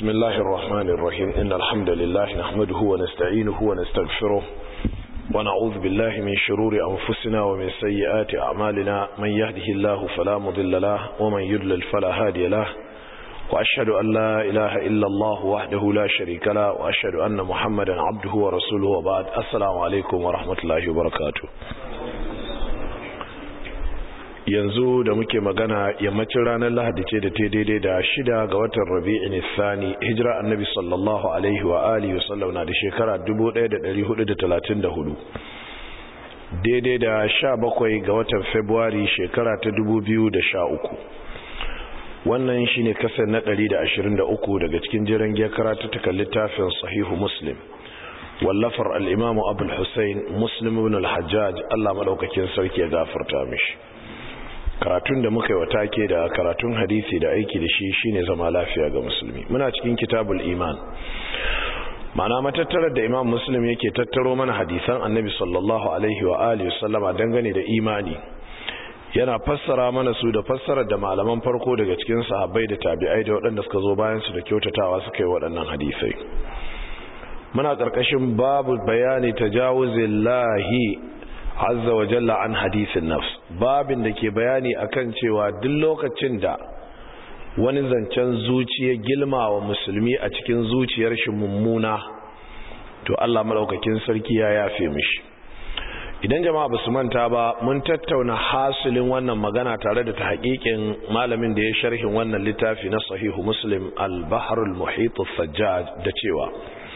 بسم الله الرحمن الرحيم إن الحمد لله نحمده ونستعينه ونستغفره ونعوذ بالله من شرور أنفسنا ومن سيئات أعمالنا من يهده الله فلا مضل له ومن يضلل فلا هادي له وأشهد أن لا إله إلا الله وحده لا شريك له وأشهد أن محمدا عبده ورسوله وبعد السلام عليكم ورحمة الله وبركاته yanzu da muke magana yammacin ranar lahadi ce da ta daidai da shida ga watan rabi'in Sani hijira annabi sallallahu alaihi wa alihi wa sallam na da shekara 1434 daidai da sha bakwai ga watan februari shekara ta 2013 wannan shine kasar na 123 daga cikin jiran giyar karatutukan littafin sahihu muslim wallafar al'imamu abul hussein muslim ibn al-hajjaj allah maɗaukakin sarki ya gafarta mishi karatun da muka yi wata ke da karatun hadisi da aiki da shi shine zama lafiya ga musulmi muna cikin kitabul iman mana matattarar da imam muslim yake tattaro mana hadisan annabi sallallahu alaihi wa alihi sallama dangane da imani yana fassara mana su da fassarar da malaman farko daga cikin sahabbai da tabi'ai da waɗanda suka zo bayan su da kyautatawa suka yi waɗannan hadisai muna ƙarƙashin babu bayani tajawuzillahi azza wa jalla an hadisin nafs babin da ke bayani akan cewa duk lokacin da wani zancen zuciya gilma wa musulmi a cikin zuciyar shi mummuna to Allah madaukakin sarki ya yafe mishi idan jama'a basu manta ba mun tattauna hasilin wannan magana tare da tahqiqin malamin da ya sharhin wannan littafi na sahihu muslim al-bahr al-muhit sajjaj da cewa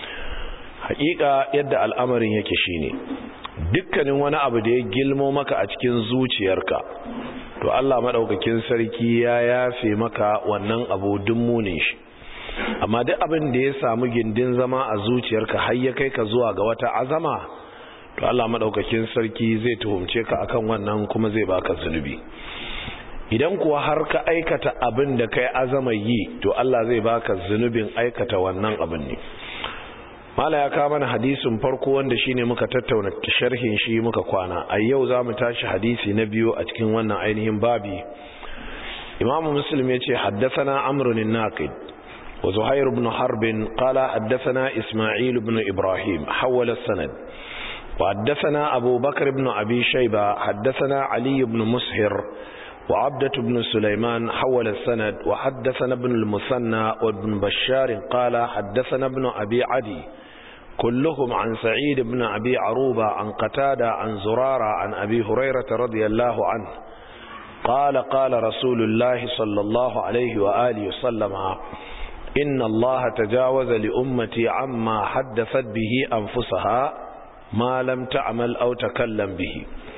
haƙiƙa yadda al'amarin yake shine dukkanin wani abu da ya gilmo maka a cikin zuciyarka to Allah madaukakin sarki ya yafe maka wannan abu dummunin shi amma duk abin da ya samu gindin zama a zuciyarka har ya kai ka zuwa ga wata azama to Allah madaukakin sarki zai tuhumce ka akan wannan kuma zai baka zunubi idan kuwa har ka aikata abin da kai azama yi to Allah zai baka zunubin aikata wannan abin ne mala ya kawo mana hadisin farko wanda shine muka tattauna sharhin shi muka kwana a yau za mu tashi hadisi na biyu a cikin wannan ainihin babi imamu muslim ya ce haddasana amrun naqid wa zuhair ibn harb qala haddathana isma'il ibn ibrahim hawala sanad wa haddathana abu bakr ibn abi shayba haddathana ali ibn mushir وعبدة بن سليمان حول السند وحدثنا ابن المثنى وابن بشار قال حدثنا ابن أبي عدي كلهم عن سعيد بن أبي عروبة عن قتادة عن زرارة عن أبي هريرة رضي الله عنه قال قال رسول الله صلى الله عليه وآله وسلم إن الله تجاوز لأمتي عما حدثت به أنفسها ما لم تعمل أو تكلم به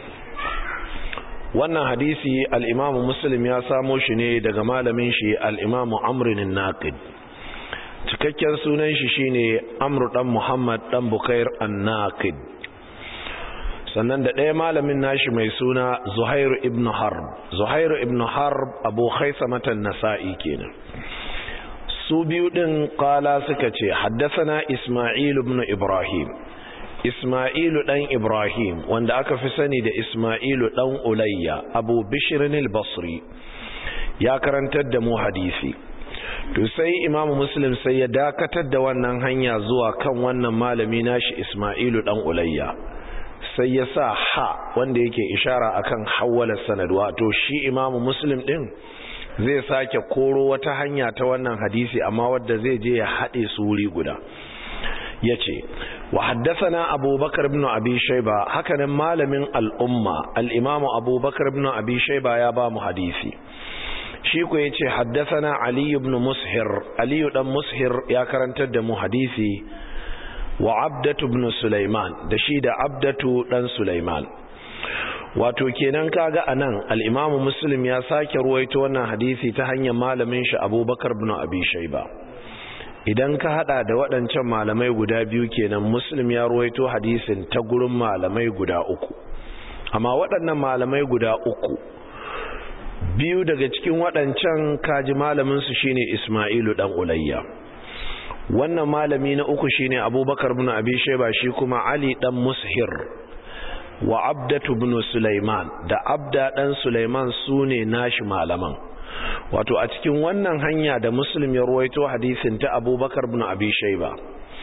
wannan hadisi al'imamu muslim ya samo shi ne daga malamin shi al'imamu amrinin naqid cikakken sunan shi shine amru dan muhammad dan bukair an naqid sannan da ɗaya malamin nashi mai suna zuhairu ibn harb zuhairu ibn harb abu matan nasa'i kenan su biyu ɗin ƙala suka ce haddasa isma'il ibn ibrahim Ismailu ɗan Ibrahim wanda aka fi sani da Ismailu ɗan Ulayya Abu Bishirin al-Basri ya karantar da mu hadisi to sai Imam Muslim sai ya dakatar da wannan hanya zuwa kan wannan malami nashi Ismailu ɗan Ulayya sai ya sa ha wanda yake ishara akan hawwala sanad wato shi Imam Muslim ɗin zai sake koro wata hanya ta wannan hadisi amma wadda zai je ya haɗe su wuri guda yace wa haddathana abubakar ibn abi shayba hakanan malamin al-umma al-imamu abubakar ibn abi shayba ya ba mu hadisi shi ko yace haddathana ali ibn mushir ali dan mushir ya karantar da mu hadisi wa abdatu ibn sulaiman da shi da abdatu dan sulaiman wato kenan kaga anan al-imamu muslim ya sake ruwaito wannan hadisi ta hanyar malamin shi abubakar ibn abi shayba idan ka hada da waɗancan malamai guda biyu kenan muslim ya ruwaito hadisin ta gurin malamai guda uku amma waɗannan malamai guda uku biyu daga cikin waɗancan kaji malaminsu shine ismailu ɗan ulayya wannan malami na uku shine abubakar bin abi shaiba shi kuma ali ɗan mushir wa abdatu bin sulaiman da abda ɗan sulaiman su ne nashi malaman wato a cikin wannan hanya da muslim ya ruwaito hadisin ta abubakar bin abi shaiba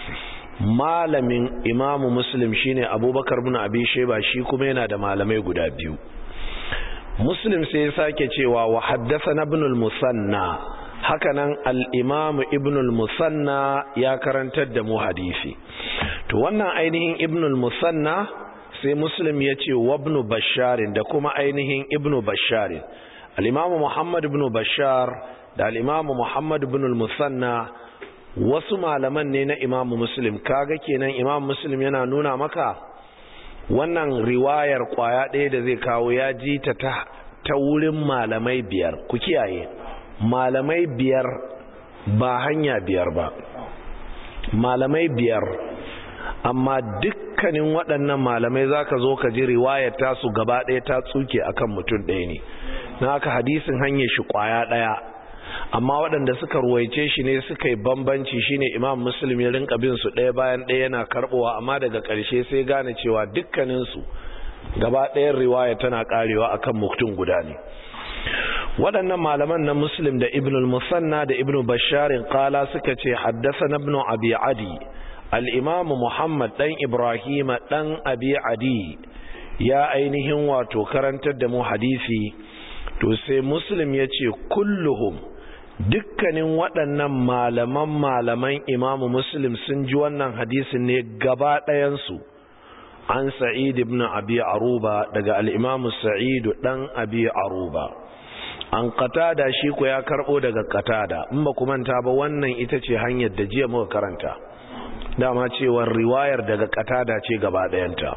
malamin imamu muslim shine abubakar bin abi shaiba shi kuma yana da malamai guda biyu muslim sai ya sake cewa wa haddasa na ibn al-musanna hakanan al-imam ibn al-musanna ya karantar da mu hadisi to wannan ainihin ibn al-musanna sai muslim ya ce wa ibn basharin da kuma ainihin ibn basharin al-imam muhammad ibn bashar da al-imam muhammad ibn al-musanna wasu malaman ne na imam muslim kaga kenan imam muslim yana nuna maka wannan riwayar kwaya ɗaya da zai kawo ya ji ta ta wurin malamai biyar ku kiyaye malamai biyar ba hanya biyar ba malamai biyar amma dukkanin waɗannan malamai za ka zo ka ji riwayar tasu gaba ɗaya ta tsuke akan mutum ɗaya ne na haka hadisin hanyar shi kwaya ɗaya amma waɗanda suka ruwaice shi ne suka yi bambanci shine imam muslim ya rinka bin su ɗaya bayan ɗaya yana karɓowa amma daga ƙarshe sai gane cewa dukkaninsu gaba ɗayan riwaya tana ƙarewa akan mutum guda ne waɗannan malaman na muslim da ibn al-musanna da ibn basharin qala suka ce haddasa ibn abi adi al-imam muhammad dan ibrahim dan abi adi ya ainihin wato karantar da mu hadisi to sai muslim ya ce kulluhum dukkanin waɗannan malaman malaman imamu muslim sun ji wannan hadisin ne gaba ɗayansu an sa'id ibn abi aruba daga al'imamu sa'idu ɗan abi aruba an katada shi ku ya karɓo daga katada in ba manta ba wannan ita ce hanyar da jiya muka karanta dama cewar riwayar daga katada ce gaba ɗayanta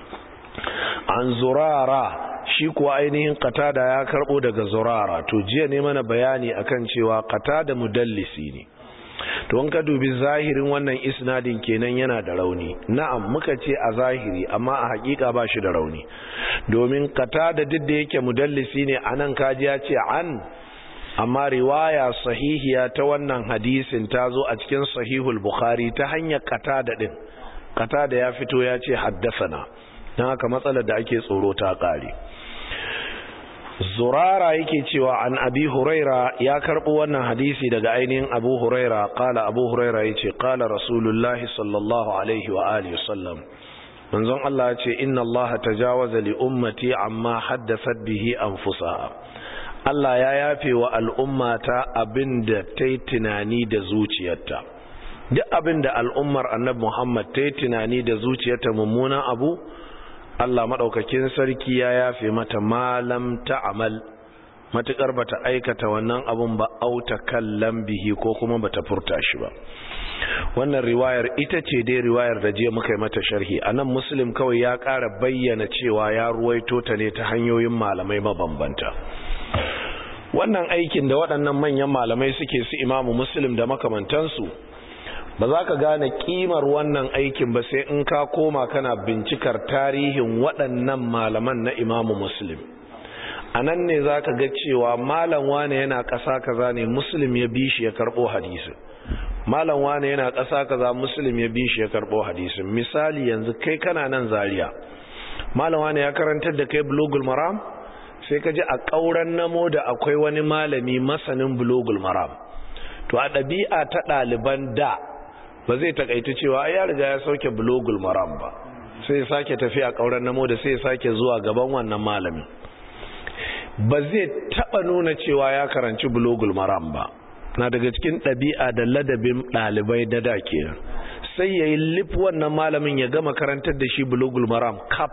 an zurara shi kuwa ainihin qatada ya karbo daga zurara to jiya ne mana bayani akan cewa qatada mudallisi ne to in ka dubi zahirin wannan isnadin kenan yana da rauni na'am muka ce a zahiri amma a hakika ba shi da rauni domin qatada duk da yake mudallisi ne anan kaji ya ce an amma riwaya sahihiya ta wannan hadisin ta zo a cikin sahihul bukhari ta hanyar qatada din qatada ya fito ya ce haddasana don haka matsalar da ake tsoro ta ƙare zurara yake cewa an abi huraira ya karɓo wannan hadisi daga ainihin abu huraira ƙala abu huraira ya ce ƙala rasulullahi sallallahu alaihi wa alihi sallam manzon Allah ya ce inna Allah tajawaza li ummati amma haddasat bihi anfusaha Allah ya yafe wa al'ummata abinda ta yi tunani da zuciyarta duk abinda al'ummar annabi Muhammad ta yi tunani da zuciyarta mummunan abu Allah maɗaukakin sarki ya yafe mata malam ta'amal matuƙar bata aikata wannan abun ba auta kallan bihi ko kuma bata furta shi ba wannan riwayar ita ce dai riwayar da je muka yi mata sharhi anan muslim kawai ya ƙara bayyana cewa ya ruwaito ta ne ta hanyoyin malamai mabambanta wannan aikin da waɗannan manyan malamai suke su imamu muslim da makamantansu ba za ka gane kimar wannan aikin ba sai in ka koma kana bincikar tarihin waɗannan malaman na imamu muslim a nan ne za ka ga cewa malam wane yana ƙasa kaza ne muslim ya bi shi ya karɓo hadisin malam wane yana ƙasa kaza muslim ya bi shi ya karɓo hadisin misali yanzu kai kana nan zaria malam wane ya karantar da kai bulogul maram sai ka ji a ƙauren namo da akwai wani malami masanin bulogul maram to a ɗabi'a ta ɗaliban da ba zai takaita cewa ya riga ya sauke bulogul maram ba sai ya sake tafiya kauran namo da sai ya sake zuwa gaban wannan malami ba zai taba nuna cewa ya karanci bulogul maram ba na daga cikin ɗabi'a da ladabin ɗalibai da da kenan sai ya yi lif wannan malamin ya gama karantar da shi bulogul maram kap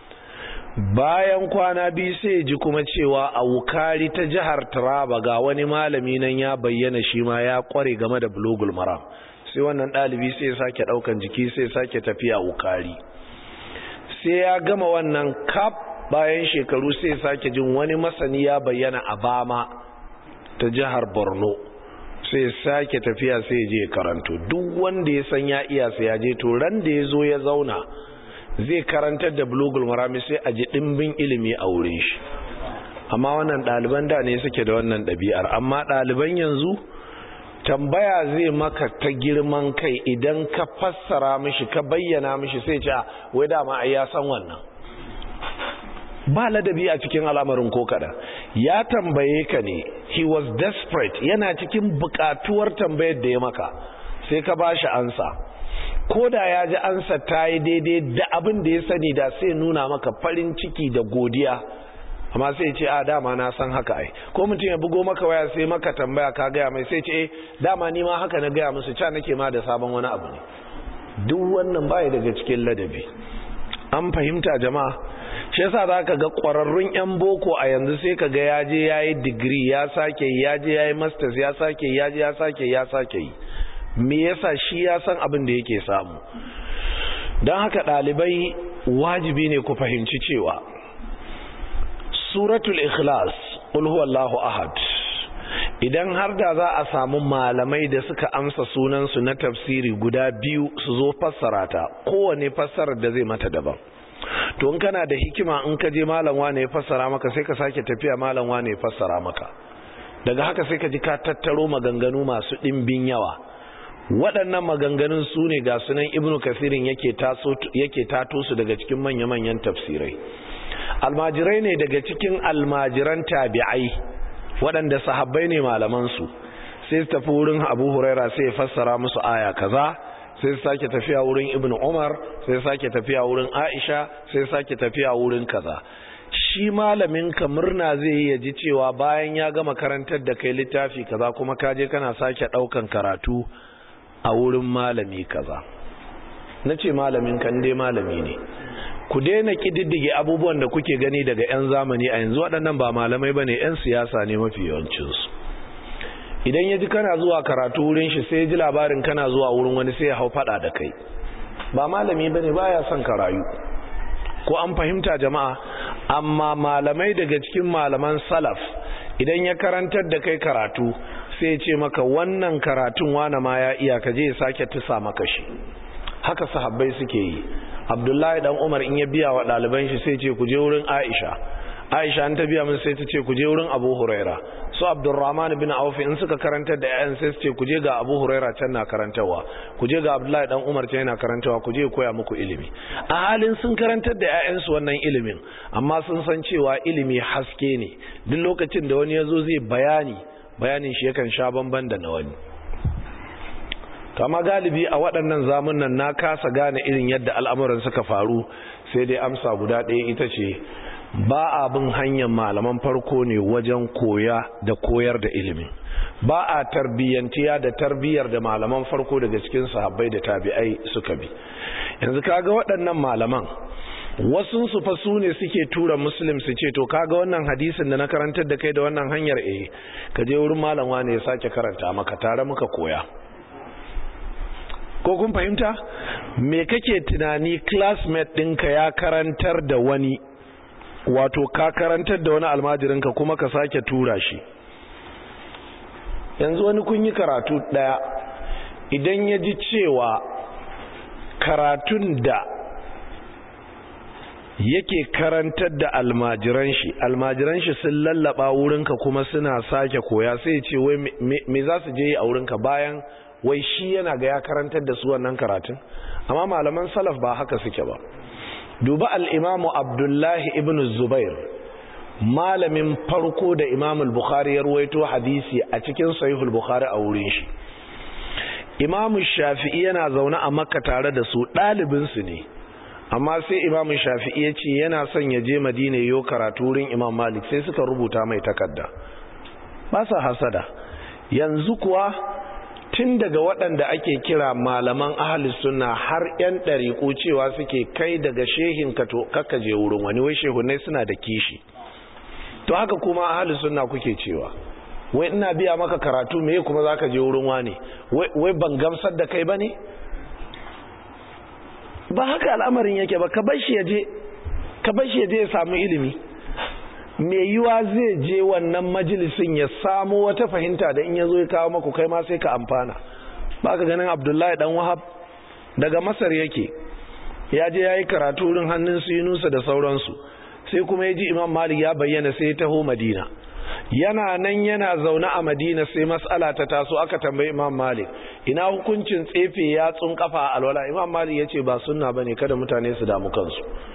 bayan kwana biyu sai ya ji kuma cewa a wukari ta jihar taraba ga wani malami nan ya bayyana shi ma ya kware game da bulogul maram sai wannan ɗalibi sai sake ɗaukan jiki sai sake tafiya wukari sai ya gama wannan kaf bayan shekaru sai sake jin wani masani ya bayyana a bama ta jihar borno sai sake tafiya sai je karanto duk wanda ya san ya iya sai ya je to ran da ya zo ya zauna zai karantar da bulugul marami sai a ji ɗimbin ilimi a wurin shi amma wannan ɗaliban da ne suke da wannan ɗabi'ar amma ɗaliban yanzu tambaya zai maka ta girman kai idan ka fassara mishi ka bayyana mishi sai ce wai dama ai ya san wannan ba ladabi a cikin al'amarin ko kada ya tambaye ka ne he was desperate yana cikin bukatuwar tambayar da ya maka sai ka bashi ansa ko da ya ji ansa ta yi daidai da abin da ya sani da sai nuna maka farin ciki da godiya amma sai ce a dama na san haka ai ko mutum ya bugo maka waya sai maka tambaya ka gaya mai sai ce eh dama ni ma haka na gaya musu ca nake ma da sabon wani abu ne duk wannan baya daga cikin ladabi an fahimta jama'a shi yasa za ka ga ƙwararrun 'yan boko a yanzu sai ka ga ya je ya yi digiri ya sake yi ya je ya yi masters ya sake yi ya je ya sake ya sake yi me yasa shi ya san abin da yake samu don haka ɗalibai wajibi ne ku fahimci cewa suratul ikhlas qul huwallahu ahad idan har da za a samu malamai da suka amsa sunansu na tafsiri guda biyu su zo fassara ta kowane fassarar da zai mata daban to in kana da hikima in ka je malam wane ya fassara maka sai ka sake tafiya malam wane ya fassara maka daga haka sai ka ji ka tattaro maganganu masu ɗimbin yawa waɗannan maganganun su ne ga sunan ibnu kasirin yake tato su daga cikin manya-manyan tafsirai almajirai ne daga cikin almajiran tabi'ai waɗanda sahabbai ne malamansu sai su tafi wurin abu huraira sai ya fassara musu aya kaza sai su sake tafiya wurin ibn umar sai su sake tafiya wurin aisha sai su sake tafiya wurin kaza shi malamin ka murna zai yi ya ji cewa bayan ya gama karantar da kai littafi kaza kuma ka je kana sake ɗaukan karatu a wurin malami kaza na ce malamin kan dai malami ne ku daina kididdige abubuwan da kuke gani daga 'yan zamani a yanzu waɗannan ba malamai ba ne 'yan siyasa ne mafi yawancinsu idan ya ji kana zuwa karatu wurin shi sai ji labarin kana zuwa wurin wani sai ya hau fada da kai ba malami ba ne ba ya son karayu ko an fahimta jama'a amma malamai daga cikin malaman salaf idan ya karantar da kai karatu sai ce maka wannan karatun wane ma ya iya ka je ya sake tusa maka shi haka sahabbai suke yi abdullahi dan umar in ya biya wa ɗaliban shi sai ce ku je wurin aisha aisha an ta biya min sai ta ce ku je wurin abu huraira su abdurrahman bin auf in suka karantar da ƴaƴan sai su ce ku je ga abu huraira can na karantarwa ku je ga abdullahi dan umar can yana karantarwa ku je koya muku ilimi a halin sun karantar da ƴaƴansu wannan ilimin amma sun san cewa ilimi haske ne duk lokacin da wani ya zo zai bayani bayanin shi yakan sha bamban da na wani kama galibi a waɗannan zamunan na kasa gane irin yadda al'amuran suka faru sai dai amsa guda ɗaya ita ce ba abin hanyar malaman farko ne wajen koya da koyar da ilimin ba a tarbiyyantiya da tarbiyyar da malaman farko daga cikin sahabbai da tabi'ai suka bi yanzu kaga waɗannan malaman wasu su fa su ne suke tura muslim su ce to kaga wannan hadisin da na karantar da kai da wannan hanyar eh ka je wurin malam wane ya sake karanta maka tare muka koya ko kun fahimta me kake tunani classmate ɗinka ya karantar da wani wato ka karantar da wani almajirinka kuma ka sake tura shi yanzu wani kun yi karatu ɗaya idan ya ji cewa karatun da yake karantar da almajiran shi almajiran shi sun lallaba wurinka kuma suna sake koya sai ce wai me za su je yi a wurinka bayan wai shi yana ga ya karantar da su wannan karatun amma malaman salaf ba haka suke ba duba al'imamu abdullahi ibn zubair malamin farko da imamul bukhari ya ruwaito hadisi a cikin sahihul bukhari a wurin shi imamu shafi'i yana zaune a makka tare da su ɗalibinsu ne amma sai imamu shafi'i ya ce yana son ya je madina yau karatu wurin imam malik sai suka rubuta mai takarda ba sa hasada yanzu kuwa tun daga waɗanda ake kira malaman ahalis suna har 'yan ɗariƙo cewa suke kai daga shehin ka to kakka je wurin wani wai shehunai suna da kishi to haka kuma ahalis suna kuke cewa wai ina biya maka karatu me kuma zaka je wurin wani wai ban gamsar da kai bane ba haka al'amarin yake ba ka bar shi ya je ka bar shi ya je ya samu ilimi mai yiwa zai je wannan majalisin ya samu wata fahimta da in ya zo ya kawo maku kai ma sai ka amfana ba ka ganin abdullahi dan wahab daga masar yake ya je ya yi karatu wurin hannun su yunusa da sauransu sai kuma ya ji imam malik ya bayyana sai ya taho madina yana nan yana zaune a madina sai mas'ala ta taso aka tambayi imam malik ina hukuncin tsefe yatsun kafa a alwala imam malik ya ce ba sunna bane kada mutane su damu kansu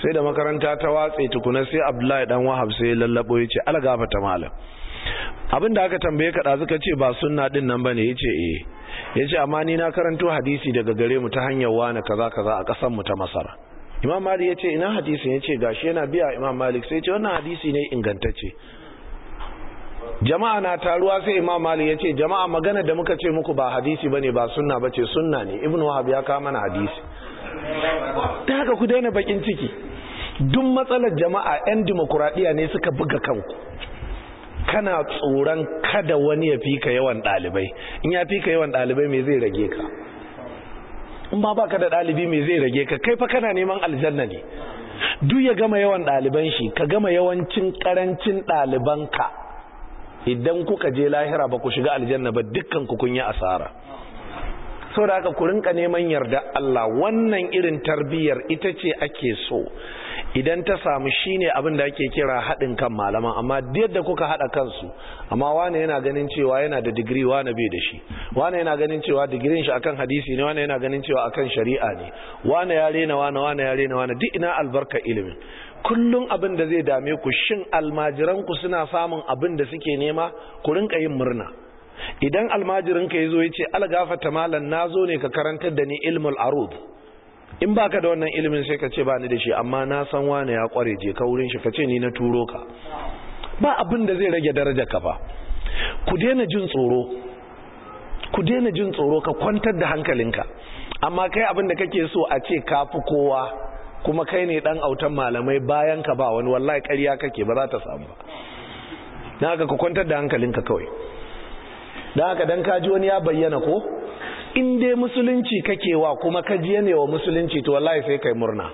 sai da makaranta ta watse tukuna sai abdullahi dan wahab sai ya lallabo ya ce algafa ta malam abinda aka tambaye ka ɗazu ka ce ba sunna din nan bane ya ce eh ya ce amma ni na karanto hadisi daga gare mu ta hanyar wani kaza kaza a ƙasar mu ta masara imam malik ya ce ina hadisin ya ce gashi yana biya imam malik sai ce wannan hadisi ne ingantacce jama'a na taruwa sai imam malik ya ce jama'a magana da muka ce muku ba hadisi bane ba sunna bace sunna ne ibnu wahab ya kawo mana hadisi ta haka ku daina bakin ciki duk matsalar jama'a yan dimokuraɗiyya ne suka buga kanku kana tsoron kada wani ya fika yawan ɗalibai in ya fika yawan ɗalibai me zai rage ka in ba baka da ɗalibi me zai rage ka kai fa kana neman aljanna ne duk ya gama yawan ɗaliban shi ka gama yawancin ƙarancin ɗalibanka idan kuka je lahira ba ku shiga aljanna ba dukkan ku kun yi asara saboda haka ku rinka neman yarda Allah wannan irin tarbiyyar ita ce ake so idan ta samu shine abin da ake kira haɗin kan malaman amma yadda kuka haɗa kansu amma wane yana ganin cewa yana da digiri wane bai da shi wane yana ganin cewa digirin shi akan hadisi ne wane yana ganin cewa akan shari'a ne wane ya rena wane wane ya rena wane duk ina albarka ilimin kullum abin da zai dame ku shin almajiran ku suna samun abin da suke nema ku rinka yin murna idan almajirin ka yazo yace algafata malan nazo ne ka karantar da ni ilmul arud in baka da wannan ilimin sai ka ce ba ni da shi amma na san wane ya kware je ka wurin shi ka ce ni na turo ka ba abin da zai rage daraja ka ba ku daina jin tsoro ku daina jin tsoro ka kwantar da hankalinka amma kai abin da kake so a ce ka fi kowa kuma kai ne dan autan malamai bayan ka ba wani wallahi ƙarya kake ba za ta samu ba dan haka ka kwantar da hankalinka kawai dan haka dan kaji wani ya bayyana ko in dai musulunci kake wa kuma ka ji ne wa musulunci to wallahi sai kai murna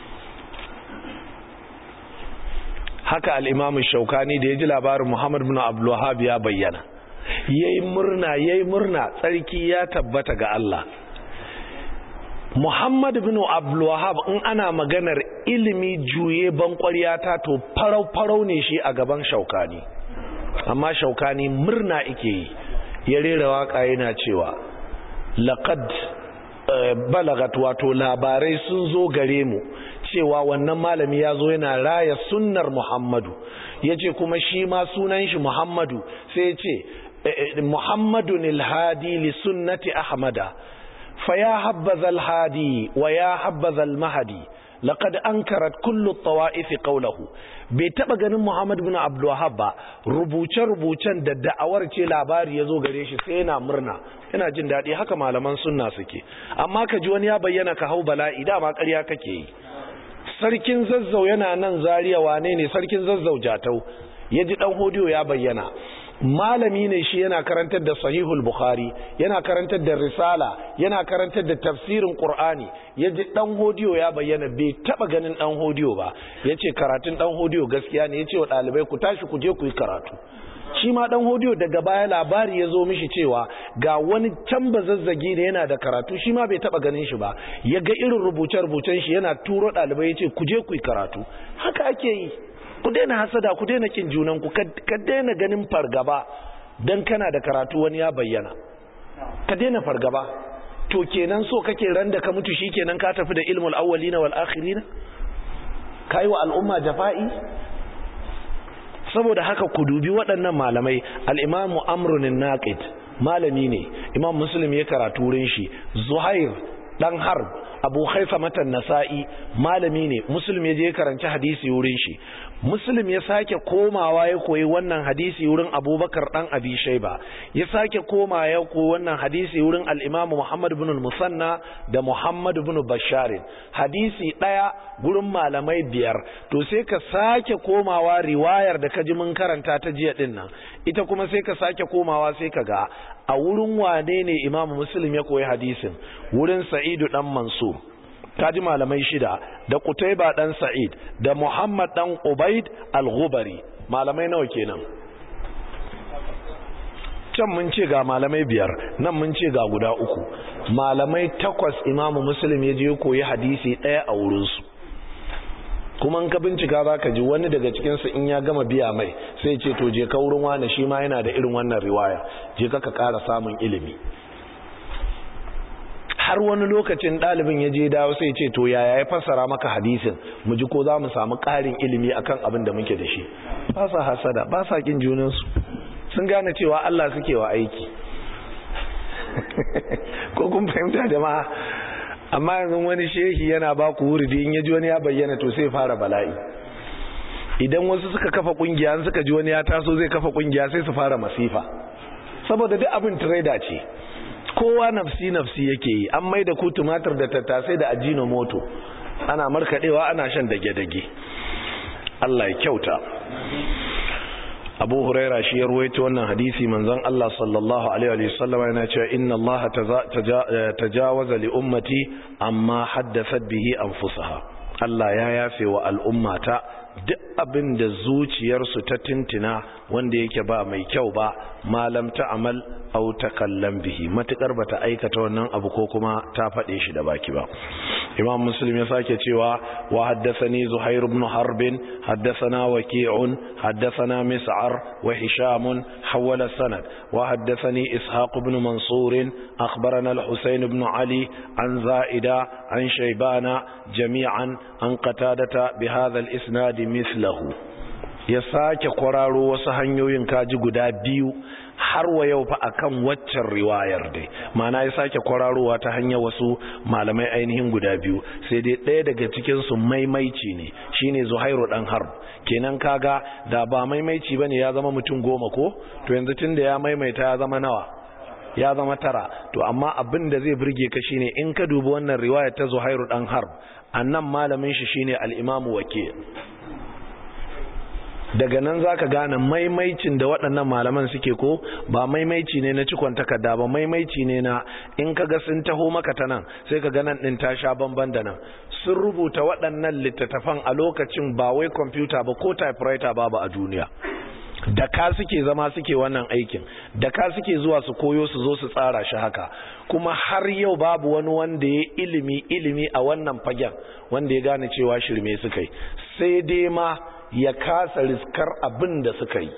haka al-imamu shaukani da ya ji labarin muhammad bin abdulwahab ya bayyana yayi murna yayi murna tsarki ya tabbata ga Allah muhammad bin abdulwahab in ana maganar ilimi juye ban ta to farau farau ne shi a gaban shaukani amma shaukani murna ike yi ya rera waka yana cewa laqad balagat wato labarai sun zo gare mu cewa wannan malami ya zo yana raya sunnar Muhammadu yace kuma shi ma sunan shi Muhammadu sai yace Muhammadun al-hadi li sunnati Ahmada fa ya habbaza al-hadi wa ya habbaza al-mahdi laqad ankarat kullu at-tawa'if qawluhu bai taba ganin Muhammad ibn Abdul Wahhab ba rubuce-rubucen da da'awar ce labari yazo gare shi sai yana murna yana jin dadi haka malaman sunna suke amma ka ji wani ya bayyana ka hau bala'i dama ƙarya kake yi sarkin zazzau yana nan zariya wane ne sarkin zazzau jatau ya ji dan hodiyo ya bayyana malami ne shi yana karantar da sahihul bukhari yana karantar da risala yana karantar da tafsirin qur'ani ya ji dan hodiyo ya bayyana bai taba ganin dan hodiyo ba yace karatun dan hodiyo gaskiya ne yace wa dalibai ku tashi ku je ku yi karatu shi ma dan hodiyo daga baya labari ya zo mishi cewa ga wani can zazzagi ne yana da karatu shi ma bai taba ganin shi ba ya ga irin rubuce-rubucen shi yana turo ɗalibai ya ce ku je ku yi karatu haka ake yi ku daina hasada ku daina kin junan ku ka daina ganin fargaba dan kana da karatu wani ya bayyana ka daina fargaba to kenan so kake ran da ka mutu shikenan ka tafi da ilmul awwalina wal akhirina kai wa al'umma jafa'i saboda haka ku dubi waɗannan malamai al'imamu amrunin naqid malami ne imam muslim ya karatu wurin shi zuhair dan harb abu haifa matan nasa'i malami ne muslim ya je karanci hadisi wurin shi muslim ya sake komawa ya koyi wannan hadisi wurin abubakar dan abi shaiba ya sake koma ya koyi wannan hadisi wurin al-imam muhammad ibn al-musanna da muhammad ibn basharin hadisi daya gurin malamai biyar to sai ka sake komawa riwayar da ka ji mun karanta ta jiya din nan ita kuma sai ka sake komawa sai ka ga a wurin wane ne imam muslim ya koyi hadisin wurin sa'idu dan mansur kaji malamai shida da Qutayba dan Sa'id da Muhammad dan Ubaid al-Ghubari malamai nawa kenan can mun ce ga malamai biyar nan mun ce ga guda uku malamai takwas Imam Muslim ya je koyi hadisi daya a wurin su kuma in ka bincika zaka ji wani daga cikin su in ya gama biya mai sai ce to je ka wurin wani shi ma yana da irin wannan riwaya je ka ka ƙara samun ilimi har wani lokacin ɗalibin ya je dawo sai ce to yaya ya fassara maka hadisin mu ji ko za mu samu ƙarin ilimi akan abin da muke da shi ba sa hasada ba sa kin junansu sun gane cewa Allah suke wa aiki ko kun fahimta jama'a amma yanzu wani shehi yana ba ku wuridi in ya ji wani ya bayyana to sai fara bala'i idan wasu suka kafa kungiya suka ji wani ya taso zai kafa kungiya sai su fara masifa saboda duk abin trader ce kowa nafsi nafsi yake yi an mai da ku tumatir da tattasai da ajino moto ana markadewa ana shan dage-dage Allah ya kyauta Abu Huraira shi ya ruwaito wannan hadisi manzon Allah sallallahu alaihi wa sallam yana cewa inna Allah tajawaza li ummati amma haddathat bihi anfusaha Allah ya yafe wa al'ummata duk abin da zuciyarsu ta tintina wanda yake ba mai kyau ba malam ta amal au ta kallon bihi matukar bata aikata wannan abu ko kuma ta faɗe shi da baki ba imam muslim ya sake cewa wa haddathani zuhair ibn harb haddathana waqi'un haddathana mis'ar wa hisham hawala sanad wa haddathani ishaq ibn mansur akhbarana al-husayn ibn ali an za'ida an shaybana jami'an an qatadata bi hadha al-isnad mithlahu ya sake kwararo wasu hanyoyin kaji guda biyu har wa yau fa akan waccan riwayar dai mana ya sake kwararowa ta hanyar wasu malamai ainihin guda biyu sai dai ɗaya daga cikin su maimaici ne shine Zuhairu dan Harb kenan kaga da ba maimaici bane ya zama mutum goma ko to yanzu tunda ya maimaita ya zama nawa ya zama tara to amma abin da zai burge ka shine in ka dubi wannan riwaya ta Zuhairu dan Harb annan malamin shi shine al-Imam Waqi' daga nan za ka gane maimaicin da waɗannan malaman suke ko ba maimaici ne na cikon takarda ba maimaici ne na in ka ga sun taho maka ta nan sai ka ganan ɗin ta sha bamban da nan sun rubuta waɗannan littattafan a lokacin ba wai kwamfuta ba ko typewriter babu a duniya da ka suke zama suke wannan aikin da ka suke zuwa su koyo su zo su tsara shi haka kuma har yau babu wani wanda ya ilimi ilimi a wannan fagen wanda ya gane cewa shirme suka yi sai dai ma ya kasa riskar abin da suka yi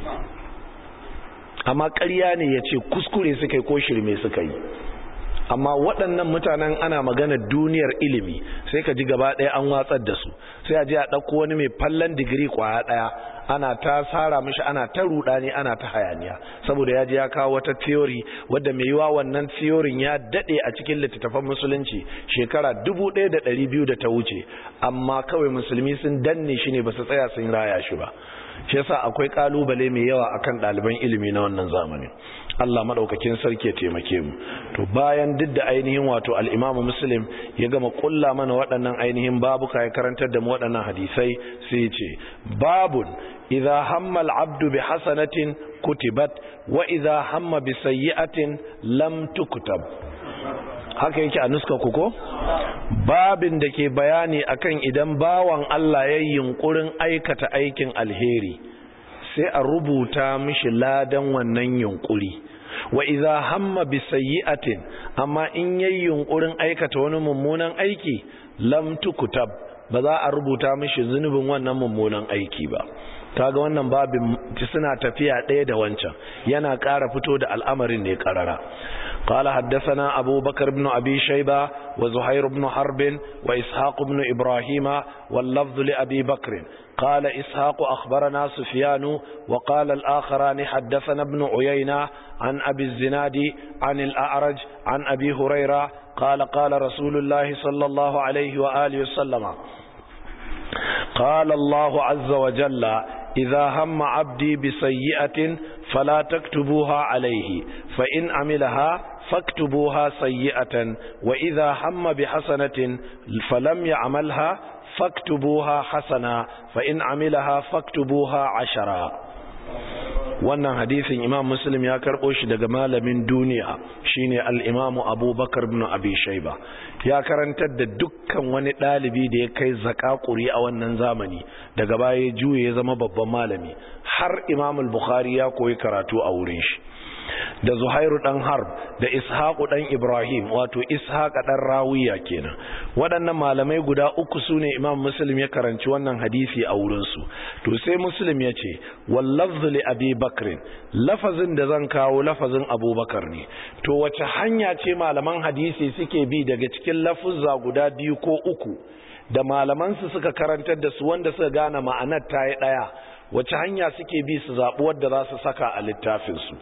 amma ƙarya ne ya ce kuskure suka yi ko shirme suka yi amma waɗannan mutanen ana magana duniyar ilimi sai ka ji gaba ɗaya an watsar da su sai a je a ɗauko wani mai fallon digiri kwaya ɗaya ana ta tsara mishi ana ta rudani ana ta hayaniya saboda ya je ya kawo wata theory wadda mai yiwa wannan theory ya dade a cikin littattafan musulunci shekara 1200 da ta wuce amma kawai musulmi sun danne shi ne ba su tsaya sun raya shi ba shi yasa akwai kalubale mai yawa akan ɗaliban ilimi na wannan zamanin Allah madaukakin sarki ya taimake mu to bayan duk da ainihin wato al-Imam Muslim ya gama kulla mana waɗannan ainihin babuka ya karantar da mu waɗannan hadisai sai ya ce babun idza hamma al-abdu bi hasanatin kutibat wa idza hamma bi sayyi'atin lam tuktab haka yake a nuska ku ko babin da ke bayani akan idan bawan Allah ya yunkurin aikata aikin alheri sai a rubuta mishi ladan wannan yunkuri wa idza hamma bi sayyi'atin amma in yayi yunkurin aikata wani mummunan aiki lam tukutab ba za a rubuta mishi zunubin wannan mummunan aiki ba kaga wannan babin suna tafiya ɗaya da wancan yana ƙara fito da al'amarin ne ƙarara قال حدثنا أبو بكر بن أبي شيبة وزهير بن حرب وإسحاق بن إبراهيم واللفظ لأبي بكر قال إسحاق أخبرنا سفيان وقال الآخران حدثنا ابن عيينة عن أبي الزناد عن الأعرج عن أبي هريرة قال قال رسول الله صلى الله عليه وآله وسلم قال الله عز وجل إذا هم عبدي بسيئة فلا تكتبوها عليه فإن عملها فاكتبوها سيئة وإذا هم بحسنة فلم يعملها فاكتبوها حسنة فإن عملها فاكتبوها عشرا wannan hadisin imam muslim ya karɓo shi daga malamin duniya shine al-imamu abubakar ibn abi shayba ya karantar da dukkan wani ɗalibi da ya kai zakakuri a wannan zamani daga baya juye ya zama babban malami har imam al-bukhari ya koyi karatu a wurin shi da zuhairu dan harb da ishaqu dan ibrahim wato ishaqa dan rawiya kenan waɗannan malamai guda uku sune imam muslim ya karanci wannan hadisi a wurin su to sai muslim ya ce wallafzu li abi bakr lafazin da zan kawo lafazin abubakar ne to wace hanya ce malaman hadisi suke bi daga cikin lafuzza guda biyu ko uku da malaman su suka karantar da su wanda suka gane ma'anar ta yi daya wace hanya suke bi su zaɓi wadda za su saka a littafin su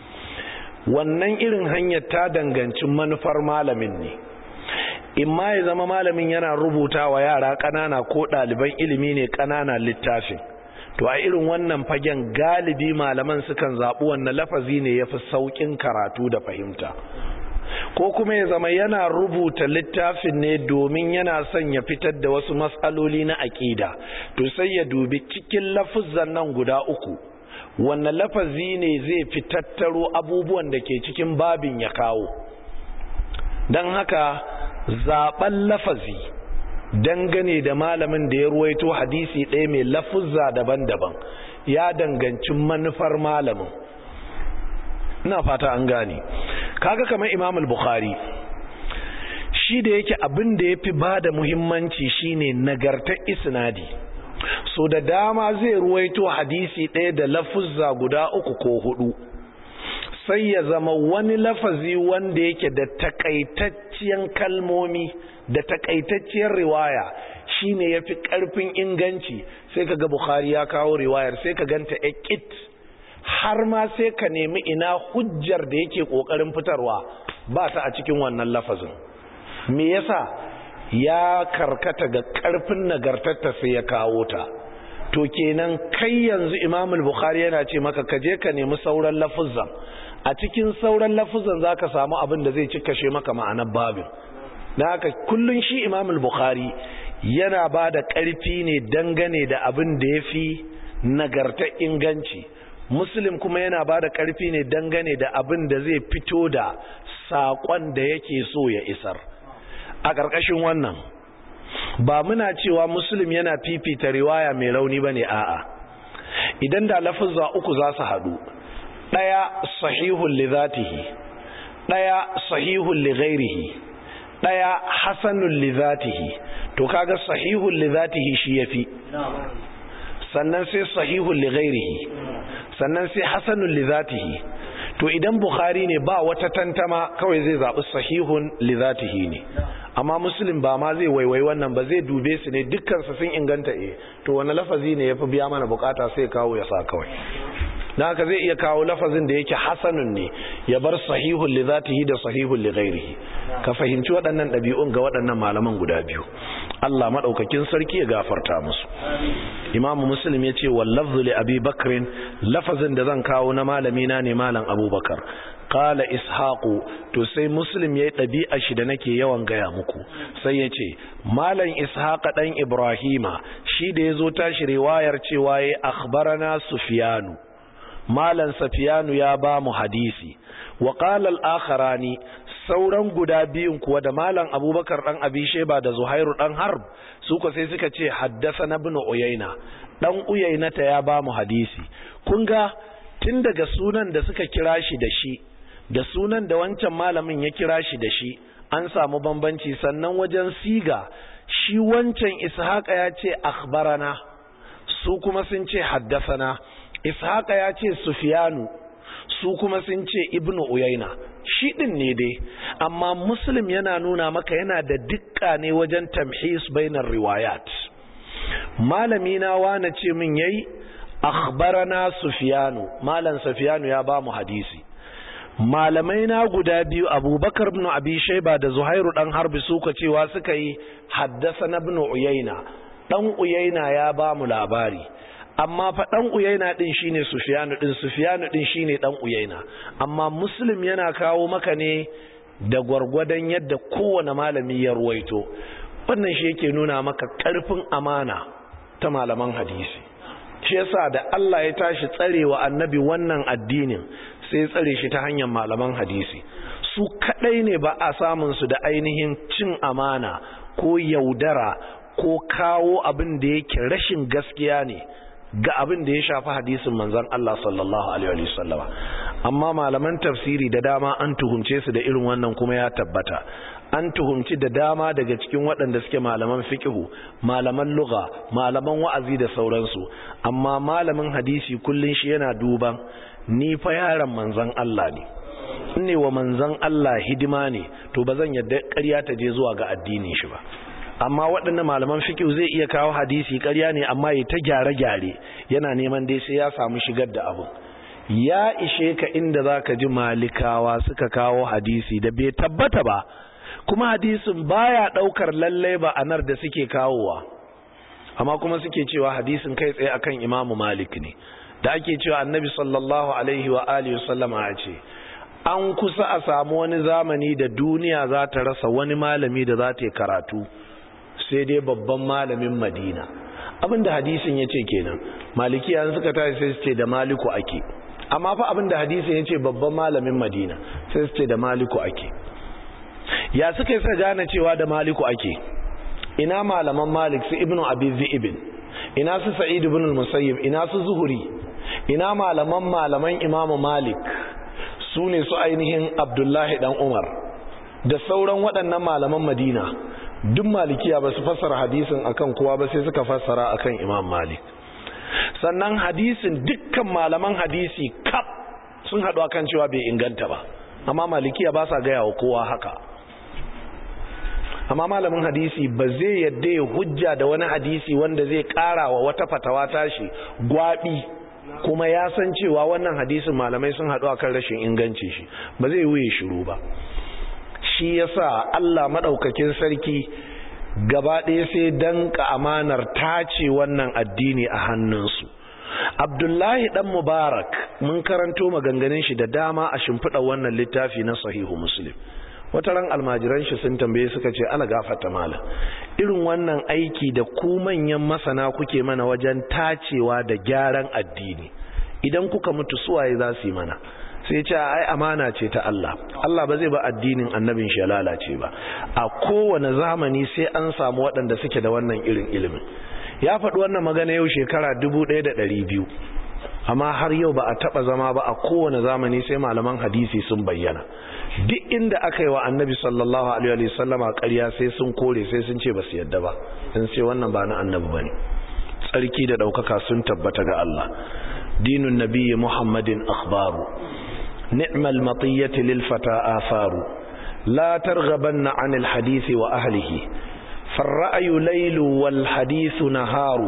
wannan irin hanyar ta danganci manufar malamin ne in ma ya zama malamin yana rubuta wa yara ƙanana ko ɗaliban ilimi ne ƙanana littafin to a irin wannan fagen galibi malaman sukan zaɓi wannan lafazi ne ya fi sauƙin karatu da fahimta ko kuma ya zama yana rubuta littafin ne domin yana son ya fitar da wasu matsaloli na aƙida to sai ya dubi cikin lafuzan nan guda uku wannan lafazi ne zai fi tattaro abubuwan da ke cikin babin ya kawo don haka zaben lafazi dangane da malamin da ya ruwaito hadisi ɗaya mai lafuzza daban-daban ya danganci manufar malamin ina fata an gane kaga kamar imam al-bukhari shi da yake abin da ya fi ba da muhimmanci shine nagartar isnadi so da dama zai ruwaito hadisi ɗaya da lafuzza guda uku ko hudu sai ya zama wani lafazi wanda yake da takaitacciyar kalmomi da takaitacciyar riwaya shine yafi karfin inganci sai kaga bukhari ya kawo riwayar sai ka ganta ekit har ma sai ka nemi ina hujjar da yake kokarin fitarwa ba ta a cikin wannan lafazin me yasa ya karkata ga karfin nagartarta sai ya kawo ta to kenan kai yanzu Imam al-Bukhari yana ce maka ka je ka nemi sauran lafuzan a cikin sauran lafuzan zaka samu abin da zai cikashe maka ma'anar babin dan haka kullun shi Imam al-Bukhari yana ba da ƙarfi ne dangane da abin da yafi nagarta inganci Muslim kuma yana ba da ƙarfi ne dangane da abin da zai fito da saƙon da yake so ya isar a ƙarƙashin wannan ba muna cewa muslim yana fifita riwaya mai rauni bane a'a idan da lafuzza uku za su haɗu ɗaya sahihun li zatihi ɗaya sahihun li ghairihi ɗaya hasanun li zatihi to kaga sahihun li zatihi shi yafi sannan sai sahihun li ghairihi sannan sai hasanun li zatihi to idan bukhari ne ba wata tantama kawai zai zaɓi sahihun li zatihi ne amma muslim ba ma zai waiwai wannan ba zai dube su ne dukkan su sun inganta eh to wani lafazi ne yafi biya mana bukata sai kawo ya sa kawai dan haka zai iya kawo lafazin da yake hasanun ne ya bar sahihul li zatihi da sahihul li ghairihi ka fahimci waɗannan ɗabi'un ga waɗannan malaman guda biyu Allah madaukakin sarki ya gafarta musu Imam Muslim ya ce wal lafzu li Abi Bakr lafazin da zan kawo na malami na ne malam Abubakar qala ishaqu to sai muslim yayi dabi'a shi da nake yawan gaya muku sai yace malam ishaqa dan ibrahima shi da yazo tashi riwayar cewa yayi akhbarana sufyanu malam sufyanu ya ba mu hadisi wa qala al-akharani sauran guda biyun kuwa da malam abubakar dan abi sheba da zuhairu dan harb su ko sai suka ce haddathana ibn uyayna dan uyayna ta ya ba mu hadisi kun ga tun daga sunan da suka kira shi da shi da sunan da wancan malamin ya kira shi da shi an samu bambanci sannan wajen siga shi wancan ishaqa ya ce akhbarana su kuma sun ce haddasana ishaqa ya ce sufyanu su kuma sun ce ibnu uyaina shi din ne dai amma muslim yana nuna maka yana da dukka ne wajen tamhis bainar riwayat malami na wane ce min yayi akhbarana sufyanu malam sufyanu ya ba mu hadisi malamai na guda biyu abubakar ibn abi shaiba da zuhairu dan harbi suka cewa suka yi haddasa na ibn uyaina dan uyaina ya ba mu labari amma fa dan uyaina din shine sufyanu din sufyanu din shine dan uyaina amma muslim yana kawo maka ne da gwargwadon yadda kowane malami ya ruwaito wannan shi yake nuna maka karfin amana ta malaman hadisi shi yasa da Allah ya tashi tsarewa annabi wannan addinin sai tsare shi ta hanyar malaman hadisi su kadai ne ba a samun su da ainihin cin amana ko yaudara ko kawo abin da yake rashin gaskiya ne ga abin da ya shafi hadisin manzon Allah sallallahu alaihi wasallama amma malaman tafsiri da dama an tuhumce su da irin wannan kuma ya tabbata an tuhumci da dama daga cikin waɗanda suke malaman fikihu malaman lugha malaman wa'azi da sauransu amma malamin hadisi kullun shi yana duban ni fa yaron manzon Allah ne ne wa manzon Allah hidima ne to bazan yadda ƙarya ta je zuwa ga addinin shi ba amma waɗannan malaman fikihu zai iya kawo hadisi ƙarya ne amma ya ta gyare-gyare yana neman dai sai ya samu shigar da abu ya ishe ka inda zaka ji malikawa suka kawo hadisi da bai tabbata ba kuma hadisin baya daukar lalle ba anar da suke kawowa amma kuma suke cewa hadisin kai tsaye akan Imam Malik ne da ake cewa Annabi sallallahu alaihi wa alihi wasallama ya ce an kusa a samu wani zamani da duniya za ta rasa wani malami da za ta yi karatu sai dai babban malamin Madina abinda hadisin yace kenan malikiya suka tashi sai su ce da maliku ake amma fa abinda hadisin yace babban malamin Madina sai su ce da maliku ake ya suka yi gane cewa da maliku ake ina malaman malik su ibnu abi ibn ina su sa'id ibn al-musayyib ina su zuhuri ina malaman malaman imamu malik su ne su ainihin abdullahi dan umar da sauran waɗannan malaman madina duk malikiya ba su fassara hadisin akan kowa ba sai suka fassara akan imam malik sannan hadisin dukkan malaman hadisi kaf sun haɗu akan cewa bai inganta ba amma malikiya ba sa gaya wa kowa haka amma malamin hadisi ba zai yadda ya hujja da wani hadisi wanda zai kara wa wata fatawa tashi gwabi kuma ya san cewa wannan hadisin malamai sun haɗu akan rashin inganci shi ba zai wuye shiru ba shi yasa Allah madaukakin sarki gaba ɗaya sai danka amanar tace wannan addini a hannunsu Abdullahi dan Mubarak mun karanto maganganun shi da dama a shimfiɗa wannan littafi na Sahihu Muslim wata ran almajiran shi sun tambaye suka ce ala gafata mala irin wannan aiki da ku manyan masana kuke mana wajen tacewa da gyaran addini idan kuka mutu suwaye za su yi mana sai ce ai amana ce ta Allah Allah ba zai ba addinin annabin shi lalace ba a kowane zamani sai an samu waɗanda suke da wannan irin ilimin ya faɗi wannan magana yau shekara biyu. amma har yau ba a taba zama ba a kowane zamani sai malaman hadisi sun bayyana duk inda aka yi wa annabi sallallahu alaihi wa sallama ƙarya sai sun kore sai sun ce ba su yadda ba sun ce wannan ba na annabi bane tsarki da ɗaukaka sun tabbata ga Allah dinun nabiyyi muhammadin akhbaru ni'mal matiyyati lil fata afaru la targhabanna anil hadisi wa ahlihi فالرأي ليل والحديث نهار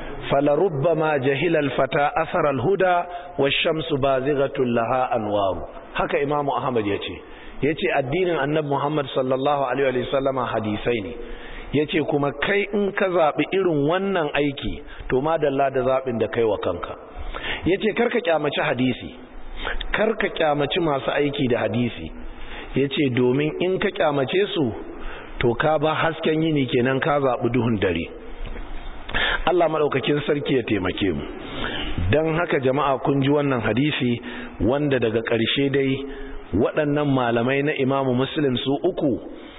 فلربما جهل الفتى أثر الهدى والشمس بازغة لها أنوار هكا إمام أحمد يتي يتي الدين النبي محمد صلى الله عليه وسلم حديثين yace kuma kai in ka zaɓi irin wannan aiki to madalla da zaɓin da kai wa kanka yace karka kyamaci hadisi karka kyamaci masu aiki da hadisi yace domin in ka kyamace su to ka ba hasken yini kenan ka zaɓi duhun dare Allah maɗaukakin sarki ya taimake mu don haka jama'a kun ji wannan hadisi wanda daga ƙarshe dai waɗannan malamai na imamu muslim su uku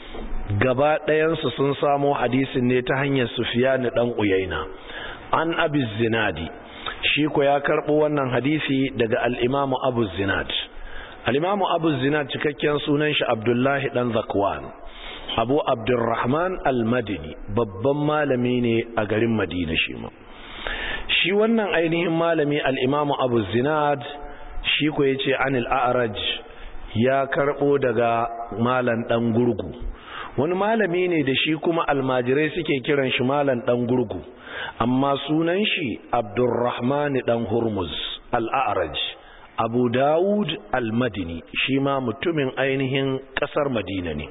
gaba ɗayansu sun samo hadisin ne ta hanyar sufiyani ɗan uyaina an abu zinadi shi ko ya karɓo wannan hadisi daga al'imamu abu zinad al'imamu abu zinad cikakken sunan shi abdullahi ɗan zakwan abu abdurrahman al-madini babban malami ne a garin madina shi ma shi wannan ainihin malami al-imamu abu zinad shi ko yace anil a'raj ya karbo daga malan dan gurgu wani malami ne da shi kuma almajirai suke kiran shi malan dan gurgu amma sunan shi abdurrahman dan hurmuz al-a'raj abu dawud al-madini shi ma mutumin ainihin kasar madina ne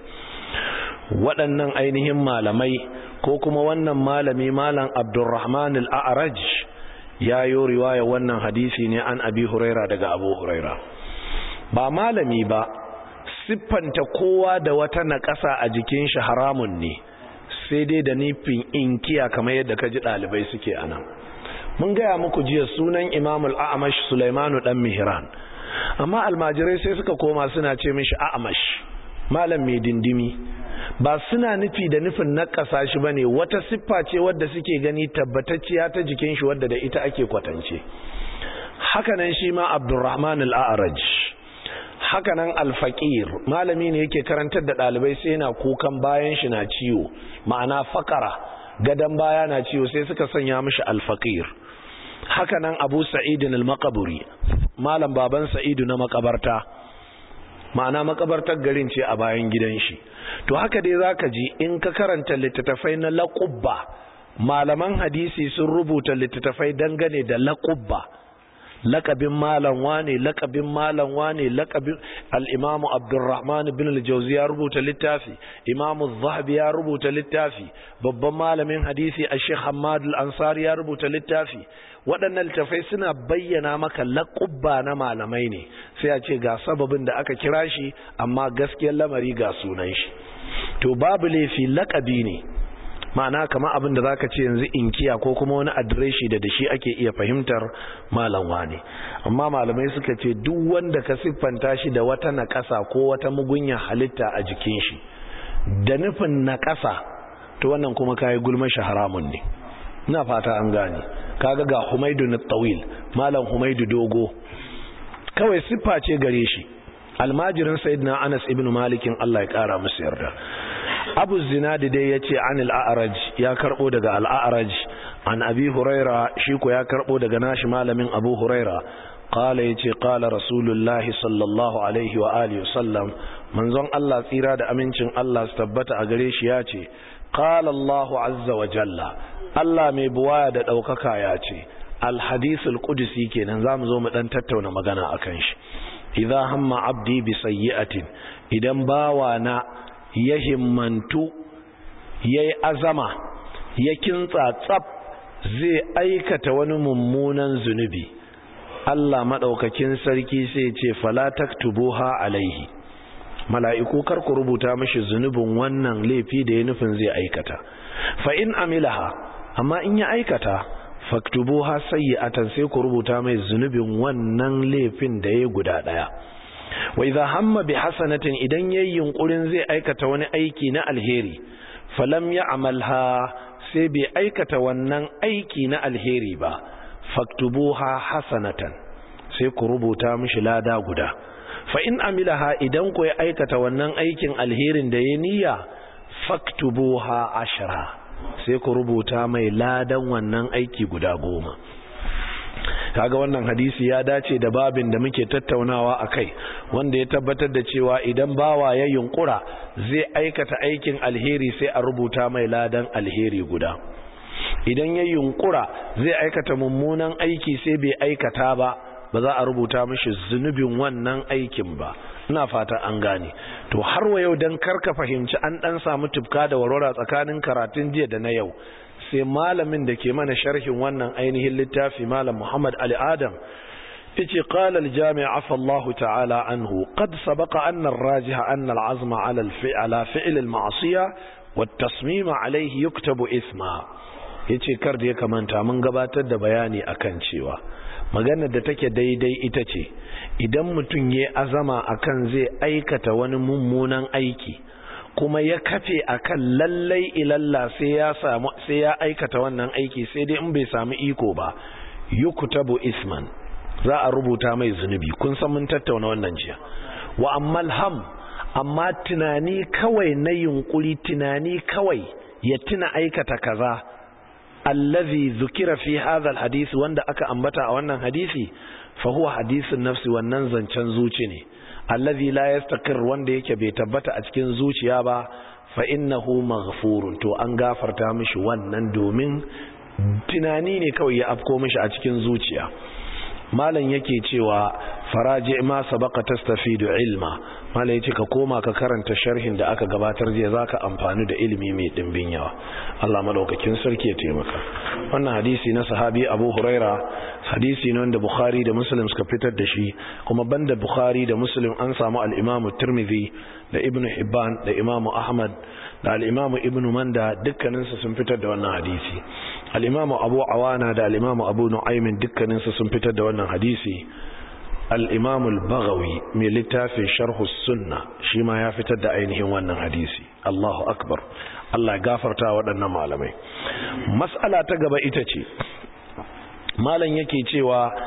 waɗannan ainihin malamai ko kuma wannan malami malam abdurrahman al'araj ya yi riwaya wannan hadisi ne an abi huraira daga abu huraira ba malami ba siffanta kowa da wata naƙasa a jikin shi haramun ne sai dai da nufin inkiya kamar yadda ka ji ɗalibai suke anan mun gaya muku jiya sunan imamul a'amash sulaimanu ɗan mihran amma almajirai sai suka koma suna ce mishi a'amash malam mai dindimi ba suna nufi da nufin nakasa shi bane wata siffa ce wadda suke gani tabbatacciya ta jikin shi wadda da ita ake kwatance hakanan shi ma abdurrahman al-a'raj hakanan al-faqir malami ne yake karantar da dalibai sai yana kukan bayan shi na ciwo ma'ana fakara gadan baya na ciwo sai suka sanya mishi al-faqir hakanan abu sa'id al-maqburi malam baban sa'idu na makabarta ma'ana makabartar garin ce a bayan gidan shi to haka dai zaka ji in ka karanta littattafai na laqubba malaman hadisi sun rubuta littattafai dangane da laqubba laqabin malam wane laqabin malam wane laqabin al-imam Abdurrahman ibn al-Jawzi ya rubuta littafi imam az-Zahabi ya rubuta littafi babban malamin hadisi Sheikh Hamad al-Ansari ya rubuta littafi waɗannan littafai suna bayyana maka laƙubba na malamai ne sai a ce ga sababin da aka kira shi amma gaskiyar lamari ga sunan shi to babu laifi laƙabi ne ma'ana kama abin da zaka ce yanzu inkiya ko kuma wani adireshi da da shi ake iya fahimtar malam wane amma malamai suka ce duk wanda ka siffanta shi da wata naƙasa ko wata mugunya halitta a jikin shi da nufin naƙasa to wannan kuma kayi gulma shi haramun ne ina fata an gane kaga ga Humaidu na tawil malam Humaidu dogo kawai siffa ce gare shi almajirin sayyidina Anas ibn Malikin Allah ya kara musu yarda Abu Zinadi dai yace anil a'raj ya karbo daga al-a'raj an Abi Huraira shi ko ya karbo daga nashi malamin Abu Huraira qala yace qala rasulullahi sallallahu alaihi wa alihi wasallam manzon Allah tsira da amincin Allah su tabbata a gare shi yace qala Allahu azza wa jalla Allah mai buwaya da ɗaukaka ya ce alhadisul qudsi kenan zamu zo mu dan tattauna magana akan shi idza hamma abdi bi sayyi'atin idan bawa na ya himmantu yayi azama ya kintsa tsab zai aikata wani mummunan zunubi Allah madaukakin sarki sai ce fala taktubuha alaihi mala'iku kar ku rubuta mishi zunubin wannan laifi da ya nufin zai aikata fa in amilaha amma in ya aikata faktubuha sayyi'atan sai ku rubuta mai zunubin wannan laifin da ya guda daya wa idha hamma bi hasanatin idan yayin yunkurin zai aikata wani aiki na alheri falam ya'malha sai bai aikata wannan aiki na alheri ba faktubuha hasanatan sai ku rubuta mishi lada guda fa in amilaha idan ku ya aikata wannan aikin alherin da ya niyya faktubuha ashra sai ku rubuta mai ladan wannan aiki guda goma kaga wannan hadisi ya dace da babin da muke tattaunawa a kai wanda ya tabbatar da cewa idan bawa ya yunkura zai aikata aikin alheri sai a rubuta mai ladan alheri guda idan ya yunkura zai aikata mummunan aiki sai bai aikata ba ba za a rubuta mishi zunubin wannan aikin ba ina fata an gane to har wa yau dan karka fahimci an dan samu tufka da warwara tsakanin karatun jiya da na yau sai malamin da ke mana sharhin wannan ainihin littafi malam Muhammad Ali Adam yace qala al-jami' afa Allah ta'ala anhu qad sabaqa anna ar-rajih anna al-azma 'ala al-fi'la fi'l al-ma'siyah wat-tasmim 'alayhi yuktabu isma yace kar da ya kamanta mun gabatar da bayani akan cewa maganar da take daidai ita ce idan mutum ya azama akan zai aikata wani mummunan aiki kuma ya kafe akan lallai ilalla sai ya samu sai ya aikata wannan aiki sai dai in bai samu iko ba yuktabu isman za a rubuta mai zunubi kun san mun tattauna wannan jiya wa ammal ham amma tunani kawai na yunkuri tunani kawai ya tuna aikata kaza allazi zukira fi hadha alhadith wanda aka ambata a wannan hadisi fa huwa hadithun nafsi wannan zancen zuci ne allazi la yastaqir wanda yake bai tabbata a cikin zuciya ba fa innahu maghfurun to an gafarta mishi wannan domin tunani ne kawai ya afko mishi a cikin zuciya malam yake cewa faraji ma sabaka tastafidu ilma malam yace ka koma ka karanta sharhin da aka gabatar jiya zaka amfani da ilimi mai dimbin yawa Allah madaukakin sarki ya taimaka wannan hadisi na sahabi Abu Huraira hadisi ne wanda Bukhari da Muslim suka fitar da shi kuma banda Bukhari da Muslim an samu al-Imam Tirmidhi da Ibn Hibban da Imam Ahmad da al-Imam Ibn Manda dukkaninsu sun fitar da wannan hadisi al-Imam Abu Awana da al-Imam Abu Nu'aym dukkaninsu sun fitar da wannan hadisi al-Imam al-Baghawi mai littafin Sharh sunna shi ma ya fitar da ainihin wannan hadisi Allahu akbar Allah gafarta waɗannan malamai mas'ala ta gaba ita ce malam yake cewa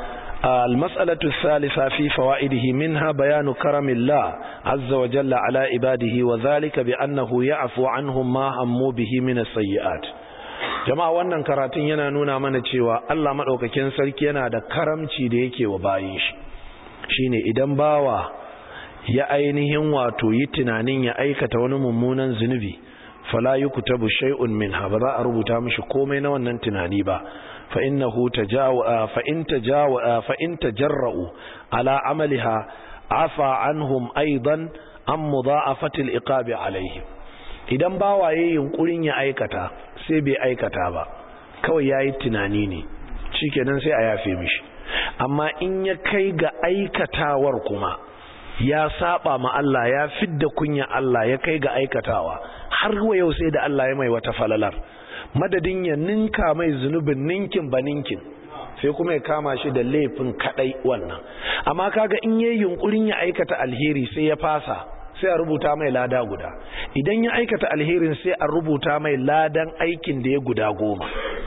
المسألة الثالثة في فوائده منها بيان كرم الله عز وجل على عباده وذلك بأنه يعفو عنهم ما هموا به من السيئات jama'a wannan karatun yana nuna mana cewa Allah madaukakin sarki yana da karamci da yake wa bayin shi shine idan bawa ya ainihin wato yi tunanin ya aikata wani mummunan zunubi fala yuktabu shay'un minha ba za a rubuta mishi komai na wannan tunani ba fa innahu tajawa fa in tajawa fa in tajarra'u ala amaliha afa anhum aidan an mudha'afati al-iqabi alaihim idan bawaye yunkurin ya aikata sai bai aikata ba kawai yayi tunani ne shikenan sai a yafe mishi amma in ya kai ga aikatawar kuma ya saba ma Allah ya fidda kunya Allah ya kai ga aikatawa har wa yau sai da Allah ya mai wata falalar madadin ya ninka mai zunubin ninkin ba ninkin sai kuma ya kama shi da laifin kadai wannan amma kaga in yayi yunkurin ya aikata alheri sai ya fasa sai a rubuta mai lada guda idan ya aikata alherin sai a rubuta mai ladan aikin da ya guda goma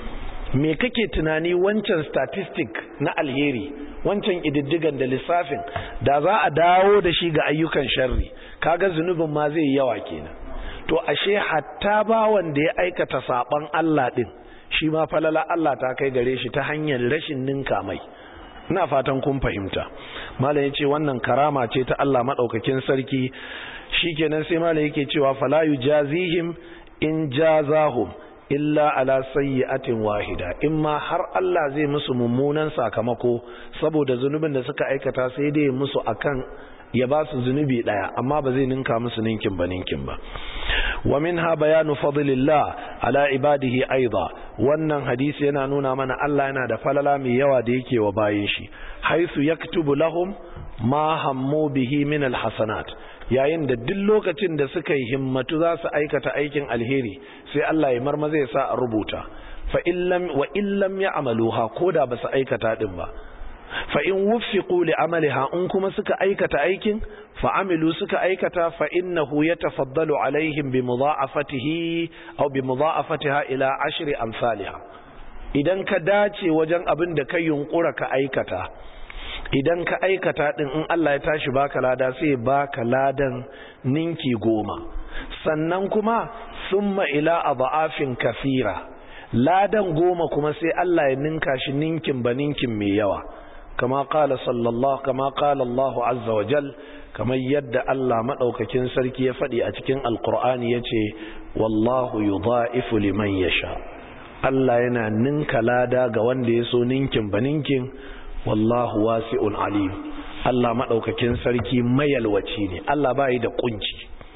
me kake tunani wancan statistic na alheri wancan ididdigan da lissafin da za a dawo da shi ga ayyukan sharri kaga zunubin ma zai yawa kenan to ashe hatta bawan da ya aikata saban Allah din shi ma falala Allah ta kai gare shi ta hanyar rashin ninka mai ina fatan kun fahimta malam yace wannan karama ce ta Allah madaukakin sarki shikenan sai malam yake cewa fala yujazihim in jazahum illa ala sayyi'atin wahida imma har Allah zai musu mummunan sakamako saboda zunubin da suka aikata sai dai musu akan ya ba su zunubi daya amma ba zai ninka musu ninkin ba ninkin ba wa minha bayanu fadlillah ala ibadihi aidha wannan hadisi yana nuna mana Allah yana da falala mai yawa da yake wa bayin shi haisu yaktubu lahum ma hammu bihi min alhasanat yayin da duk lokacin da suka yi himmatu za su aikata aikin alheri sai Allah ya marmaza ya sa a rubuta fa illam wa illam ya'maluha koda ba su aikata din ba fa in wuffiqu li amaliha in kuma suka aikata aikin fa amilu suka aikata fa innahu yatafaddalu alaihim bi mudha'afatihi aw bi mudha'afatiha ila ashri amsalha idan ka dace wajen abin da ka yunkura ka aikata idan ka aikata din in Allah ya tashi baka lada sai baka ladan ninki goma sannan kuma summa ila adha'afin kathira ladan goma kuma sai Allah ya ninka shi ninkin ba ninkin mai yawa kama qala sallallahu kama qala Allah azza wa jal kamar yadda Allah madaukakin sarki ya faɗi a cikin alqur'ani yace wallahu yudha'ifu liman yasha Allah yana ninka lada ga wanda ya so ninkin ba ninkin wallahu wasi'un alim Allah madaukakin sarki mayalwaci ne Allah bai da kunci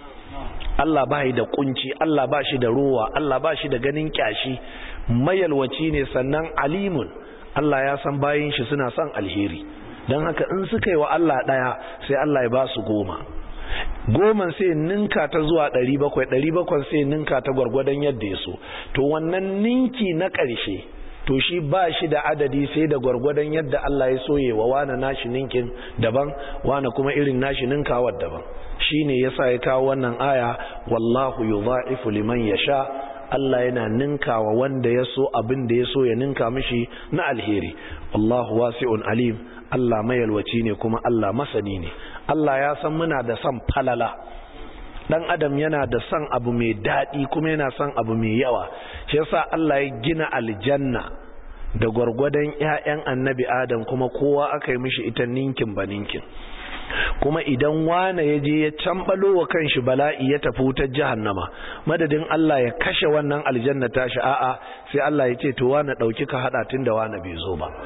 Allah bai da kunci Allah ba shi da ruwa Allah ba shi da ganin kyashi mayalwaci ne sannan alimun Allah ya san bayin shi suna son alheri don haka in suka yi wa Allah daya sai Allah ya ba su goma goman sai ninka ta zuwa ɗari bakwai ɗari bakwai sai ninka ta gwargwadon yadda ya so to wannan ninki na ƙarshe to shi ba shi da adadi sai da gwargwadon yadda Allah ya soye wa wane nashi ninkin daban wane kuma irin nashi ninkawar daban shi ne ya sa ya kawo wannan aya wallahu yudha'ifu liman yasha Allah yana ninkawa wanda ya so abin da ya so ya ninka mishi na alheri wallahu wasi'un alim Allah mayalwaci ne kuma Allah masani ne Allah ya san muna da son falala dan adam yana da son abu mai daɗi kuma yana son abu mai yawa shi yasa Allah ya gina aljanna da gwargwadon ƴaƴan annabi adam kuma kowa aka yi mishi ita ninkin ba ninkin kuma idan wane ya je ya cambalo wa kanshi bala'i ya tafi wutar jahannama madadin Allah ya kashe wannan aljanna tashi a'a sai Allah ya ce to wane dauki ka hada tun da wane bai zo ba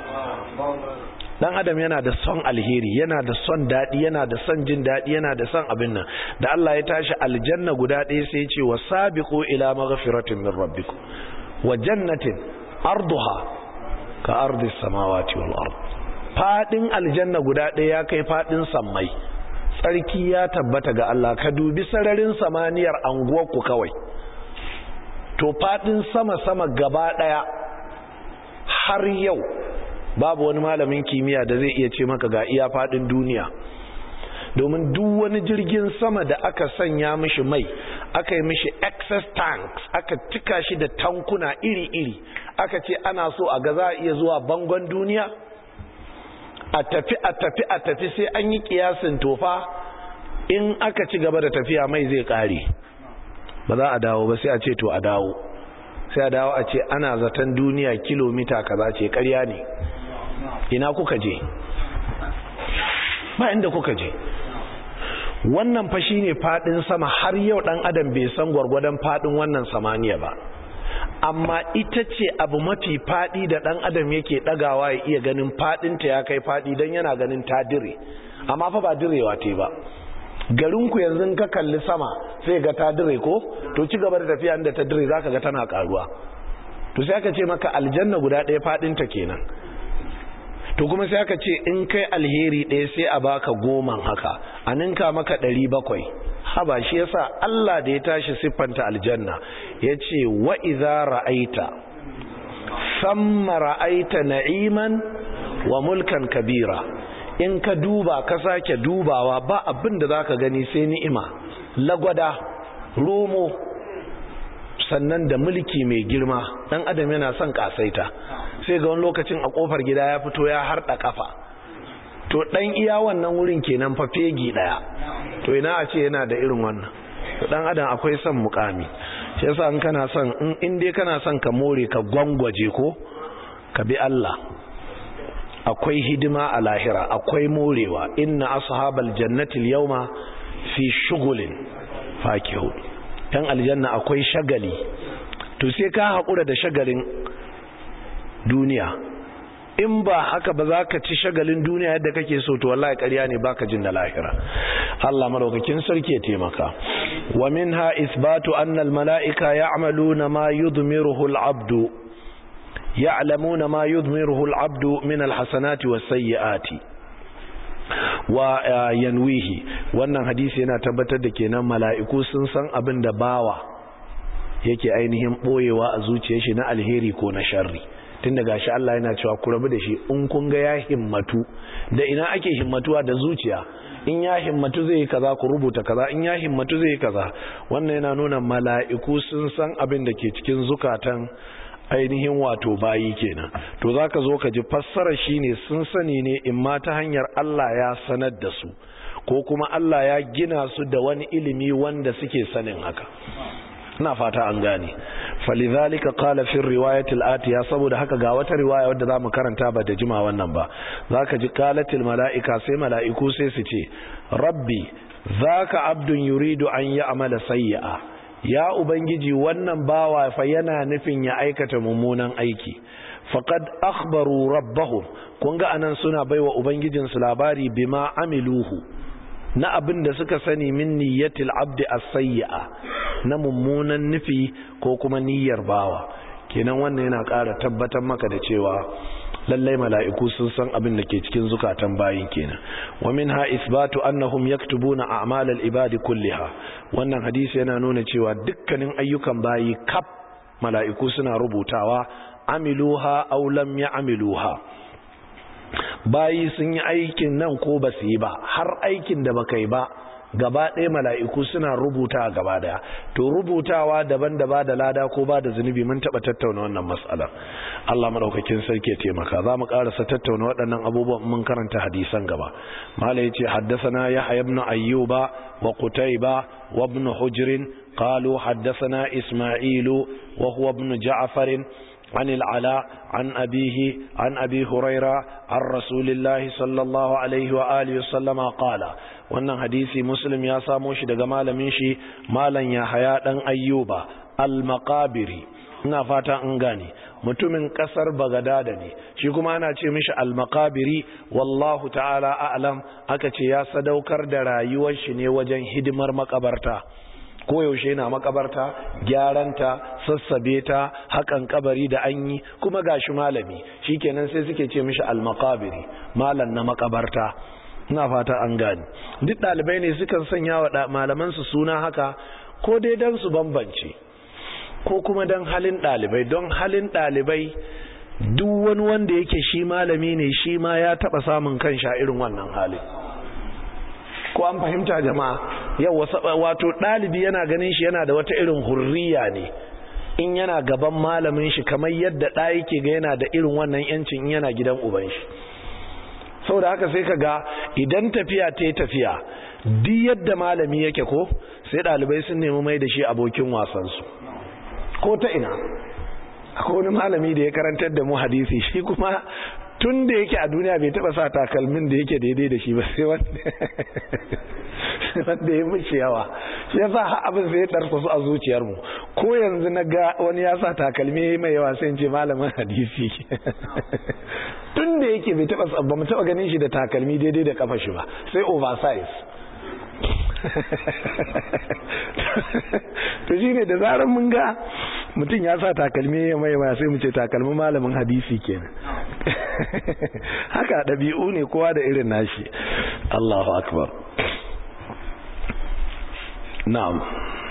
dan adam yana da son alheri yana da son daɗi yana da son jin daɗi yana da son abin nan da Allah ya tashi aljanna guda ɗaya sai ce wa sabiqu ila maghfiratin min rabbikum wa jannatin arduha ka ardis samawati wal ard fadin aljanna guda ɗaya ya kai fadin sammai tsarki ya tabbata ga Allah ka dubi sararin samaniyar anguwarku kawai to fadin sama sama gaba ɗaya har yau babu wani malamin kimiyya da zai iya ce maka ga iya fadin duniya domin duk wani jirgin sama da aka sanya mishi mai aka yi mishi excess tanks aka cika shi da tankuna iri-iri aka ce ana so a ga za a iya zuwa bangon duniya a tafi a tafi a tafi sai an yi kiyasin tofa in aka ci gaba da tafiya mai zai kare ba za a dawo ba sai a ce to a dawo sai a dawo a ce ana zaton duniya kilomita kaza ce karya ne ina kuka je ba inda kuka je wannan fa shine fadin sama har yau dan adam bai san gwargwadon fadin wannan samaniya ba amma ita ce abu mafi fadi da dan adam yake dagawa ya iya ganin fadin ta ya kai fadi dan yana ganin ta dire amma fa ba direwa te ba garin ku yanzu ka kalli sama sai ga ta dire ko to ci gaba da tafiya inda ta dire zaka ga tana karuwa to sai aka ce maka aljanna guda ɗaya fadin ta kenan to kuma sai aka ce in kai alheri ɗaya sai a baka goman haka a ninka maka ɗari bakwai haba shi yasa Allah da ya tashi siffanta aljanna ya ce wa iza ra'aita samma ra'aita na'iman wa mulkan kabira in ka duba ka sake dubawa ba abin da za ka gani sai ni'ima lagwada romo sannan da mulki mai girma ɗan adam yana son ƙasaita sai ga wani lokacin a kofar gida ya fito ya harda kafa to dan iya wannan wurin kenan fa fegi daya to ina a ce yana da irin wannan to dan adam akwai son mukami shi yasa in kana son in in dai kana son ka more ka gwangwaje ko ka bi Allah akwai hidima a lahira akwai morewa inna ashabal jannati al-yawma fi shughulin fakihun dan aljanna akwai shagali to sai ka hakura da shagalin duniya in ba haka ba za ka ci shagalin duniya yadda kake so to wallahi ƙarya ne baka jin da lahira Allah madaukakin sarki ya taimaka wa minha isbatu anna al malaika ya'maluna ma yudmiruhu al abdu ya'lamuna ma yudmiruhu al abdu min al hasanati was sayyiati wa yanwihi wannan hadisi yana tabbatar da kenan mala'iku sun san abin da bawa yake ainihin boyewa a zuciyar shi na alheri ko na sharri tun da gashi Allah yana cewa ku rabu da shi in kun ga ya himmatu da ina ake himmatuwa da zuciya in ya himmatu zai yi kaza ku rubuta kaza in ya himmatu zai yi kaza wannan yana nuna mala'iku sun san abin da ke cikin zukatan ainihin wato bayi kenan to zaka zo ka ji fassara shine sun sani ne in ma ta hanyar Allah ya sanar da su ko kuma Allah ya gina su da wani ilimi wanda suke sanin haka ina fata an gane falidhalika qala fi riwayati al-atiya saboda haka ga wata riwaya wadda zamu karanta ba da jima wannan ba zaka ji qalatil malaika sai malaiku sai su ce rabbi zaka abdun yuridu an ya'mala sayyi'a ya ubangiji wannan bawa fa yana nufin ya aikata mummunan aiki faqad akhbaru rabbahum kun ga anan suna baiwa ubangijinsu labari bima amiluhu na abin da suka sani min niyyatil abdi as-sayyi'a na mummunan nufi ko kuma niyyar bawa kenan wannan yana ƙara tabbatar maka da cewa lallai mala'iku sun san abin da ke cikin zukatan bayin kenan wa minha isbatu annahum yaktubuna a'mal al-ibadi kulliha wannan hadisi yana nuna cewa dukkanin ayyukan bayi kaf mala'iku suna rubutawa amiluha aw lam ya'miluha bayi sun yi aikin nan ko ba su yi ba har aikin da baka yi ba gaba ɗaya mala'iku suna rubuta gaba ɗaya to rubutawa daban da ba da lada ko ba da zunubi mun taɓa tattauna wannan matsalar Allah maɗaukakin sarki ya taimaka za mu ƙarasa tattauna waɗannan abubuwan mun karanta hadisan gaba mala ya ce haddasana ya ibn ayyuba wa qutayba wa ibn hujrin قالوا حدثنا إسماعيل وهو ابن جعفر عن العلاء عن أبيه عن أبي هريرة عن رسول الله صلى الله عليه وآله وسلم قال wannan hadisi muslim ya samo shi daga malamin shi malan yahaya dan ayyuba al-maqabiri ina fata an gane mutumin kasar bagadada ne shi kuma ana ce mishi al-maqabiri wallahu ta'ala a'lam aka ce ya sadaukar da rayuwar shi ne wajen hidimar makabarta koyaushe na makabarta gyaranta sassabe ta hakan kabari da an yi kuma gashi malami shikenan sai suke ce mishi al-maqabiri malan na makabarta ina fata an gani duk dalibai ne sukan sanya wa malaman su suna haka ko dai dan su bambance ko kuma dan halin dalibai don halin dalibai duk wani wanda yake shi malami ne shi ma ya taba samun kan sha irin wannan halin ko an fahimta jama'a yau wato ɗalibi yana ganin shi yana da wata irin hurriya ne in yana gaban malamin shi kamar yadda ɗa yake ga yana da irin wannan yancin in yana gidan uban shi saboda haka sai ka ga idan tafiya ta yi tafiya duk yadda malami yake ko sai ɗalibai sun nemi mai da shi abokin wasansu ko ta ina akwai wani malami da ya karantar da mu hadisi shi kuma tun da yake a duniya bai taba sa takalmin da yake daidai da shi ba sai wanda ya mishi yawa shi yasa abin sai ya tarsa su a zuciyarmu ko yanzu na ga wani ya sa takalmi mai yawa sai ce malamin hadisi tun da yake bai taba ba mu taba ganin shi da takalmi daidai da kafa shi ba sai oversize to shine da zarar mun ga mutum ya sa takalmi mai yawa sai mu ce takalmin malamin hadisi kenan haka ɗabi'u ne kowa da irin nashi Allahu akbar na'am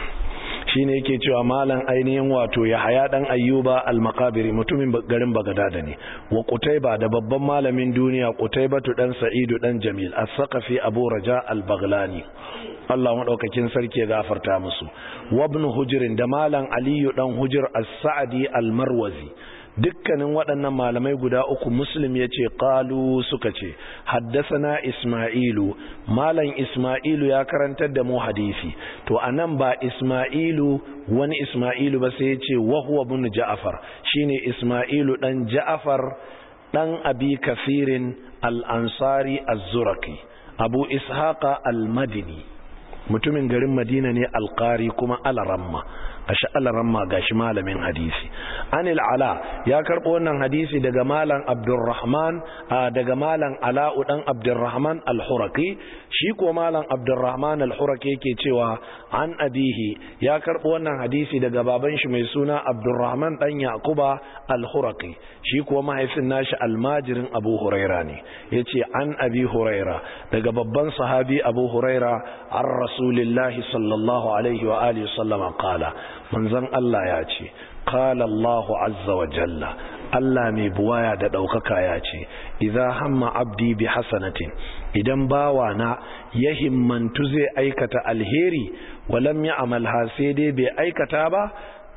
shine yake cewa malam ainihin wato ya haya dan ayyuba al-maqabiri mutumin garin bagadada ne wa qutayba da babban malamin duniya qutaybatu dan sa'idu dan jamil as-saqafi abu raja al-baghlani Allah madaukakin sarki ya gafarta musu wa ibn hujr da malam aliyu dan hujr as-sa'di al-marwazi dukkanin waɗannan malamai guda uku muslim ya ce ƙalu suka ce haddasana ismailu malam ismailu ya karantar da mu hadisi to a nan ba ismailu wani ismailu ba sai ya ce wahuwa bin ja'afar shine ismailu ɗan ja'afar ɗan abi kafirin al'ansari az-zuraki abu ishaqa al-madini mutumin garin madina ne alƙari kuma alaramma gashi alaramma gashi malamin hadisi anil ala ya karɓo wannan hadisi daga malam abdurrahman daga malam ala'u dan abdurrahman al-huraki shi ko malam abdurrahman al-huraki yake cewa an abihi ya karɓo wannan hadisi daga baban shi mai suna abdurrahman dan yaquba al-huraki shi ko mahaifin nashi almajirin abu huraira ne yace an abi huraira daga babban sahabi abu huraira an rasulillahi sallallahu alaihi wa alihi sallama qala manzon Allah ya ce qala Allahu azza wa jalla Allah mai buwaya da daukaka ya ce idza hamma abdi bi hasanatin idan bawa na ya himmantu zai aikata alheri walam ya amalha sai dai bai aikata ba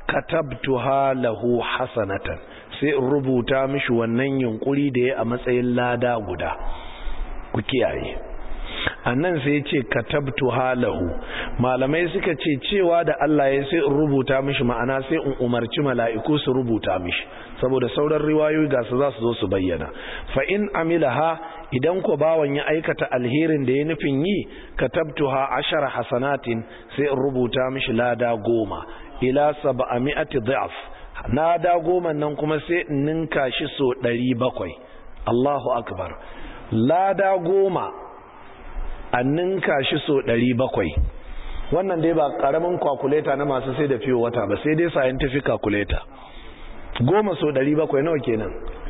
katabtuha lahu hasanatan sai in rubuta mishi wannan yunkuri da ya a matsayin lada guda ku kiyaye annan sai ce katabtu halahu malamai suka ce cewa da Allah ya sai in rubuta mishi ma'ana sai in umarci mala'iku su rubuta mishi saboda sauran riwayoyi ga su za su zo su bayyana fa in amilaha idan ko bawan ya aikata alherin da ya nufin yi katabtuha ashara hasanatin sai in rubuta mishi lada goma ila sab'ami'ati dha'f lada goma nan kuma sai in ninka shi so 700 Allahu akbar lada goma a ninka shi so ɗari bakwai wannan dai ba ƙaramin kwakuleta na masu sai da fiye wata ba sai dai scientific calculator goma so ɗari bakwai nawa kenan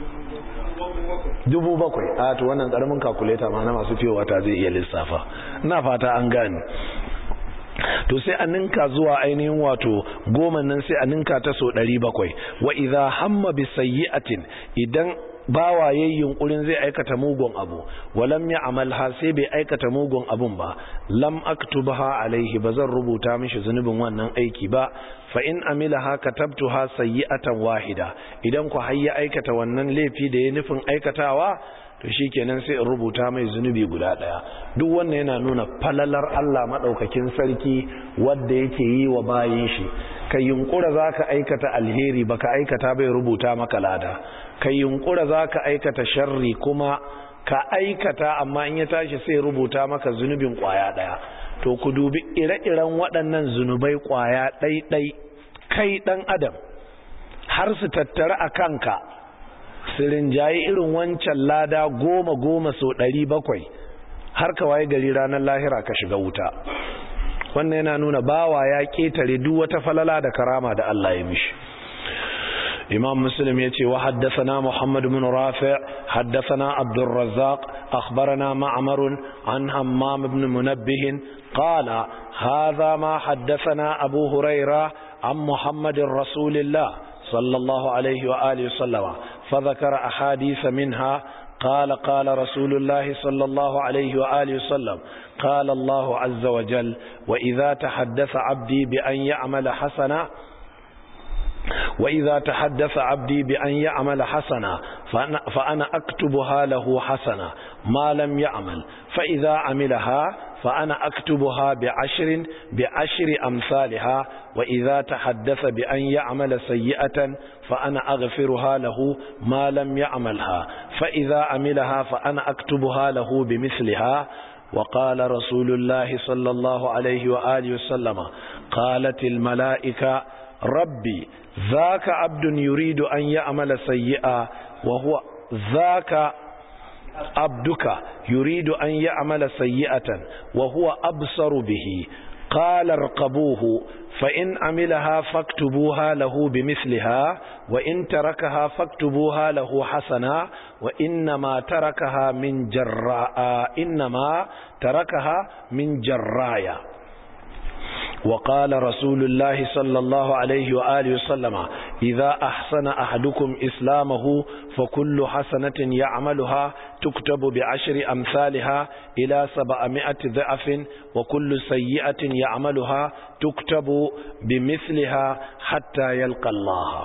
dubu bakwai a to wannan ƙaramin kwakuleta ma na masu fiye wata zai iya lissafa na fata an gane to sai a ninka zuwa ainihin wato goma nan sai a ninka ta so ɗari bakwai wa idha hamma bi sayyi'atin idan bawa yayin yunkurin zai aikata mugun abu walam ya amalha sai bai aikata mugun abun ba lam aktubha alaihi bazan rubuta mishi zunubin wannan aiki ba fa in amilaha katabtuha sayyi'atan wahida idan ku hayya aikata wannan laifi da ya nufin aikatawa to shikenan sai in rubuta mai zunubi guda daya duk wannan yana nuna falalar Allah madaukakin sarki wanda yake yi wa bayin shi kai yunkura zaka aikata alheri baka aikata bai rubuta maka lada kai yunkura zaka aikata sharri kuma ka aikata amma in ya tashi sai rubuta maka zunubin kwaya daya to ku dubi ire-iren waɗannan zunubai kwaya ɗai-ɗai kai ɗan adam har su tattara a kanka su rinjaye irin wancan lada goma goma so ɗari bakwai har ka waye gari ranar lahira ka shiga wuta wannan yana nuna bawa ya ƙetare duk wata falala da karama da Allah ya mishi إمام مسلم يتي وحدثنا محمد بن رافع حدثنا عبد الرزاق أخبرنا معمر عن همام بن منبه قال هذا ما حدثنا أبو هريرة عن محمد رسول الله صلى الله عليه وآله وسلم فذكر أحاديث منها قال قال رسول الله صلى الله عليه وآله وسلم قال الله عز وجل وإذا تحدث عبدي بأن يعمل حسنة وإذا تحدث عبدي بأن يعمل حسنا فأنا أكتبها له حسنة ما لم يعمل فإذا عملها فأنا أكتبها بعشر بعشر أمثالها وإذا تحدث بأن يعمل سيئة فأنا أغفرها له ما لم يعملها فإذا عملها فأنا أكتبها له بمثلها وقال رسول الله صلى الله عليه وآله وسلم قالت الملائكة ربي ذاك عبد يريد أن يعمل سيئا وهو ذاك عبدك يريد أن يعمل سيئة وهو أبصر به قال ارقبوه فإن عملها فاكتبوها له بمثلها وإن تركها فاكتبوها له حسنا وإنما تركها من جراء إنما تركها من جرايا وقال رسول الله صلى الله عليه وآله وسلم إذا أحسن أحدكم إسلامه فكل حسنة يعملها تكتب بعشر أمثالها إلى سبعمائة ضعف وكل سيئة يعملها تكتب بمثلها حتى يلقى الله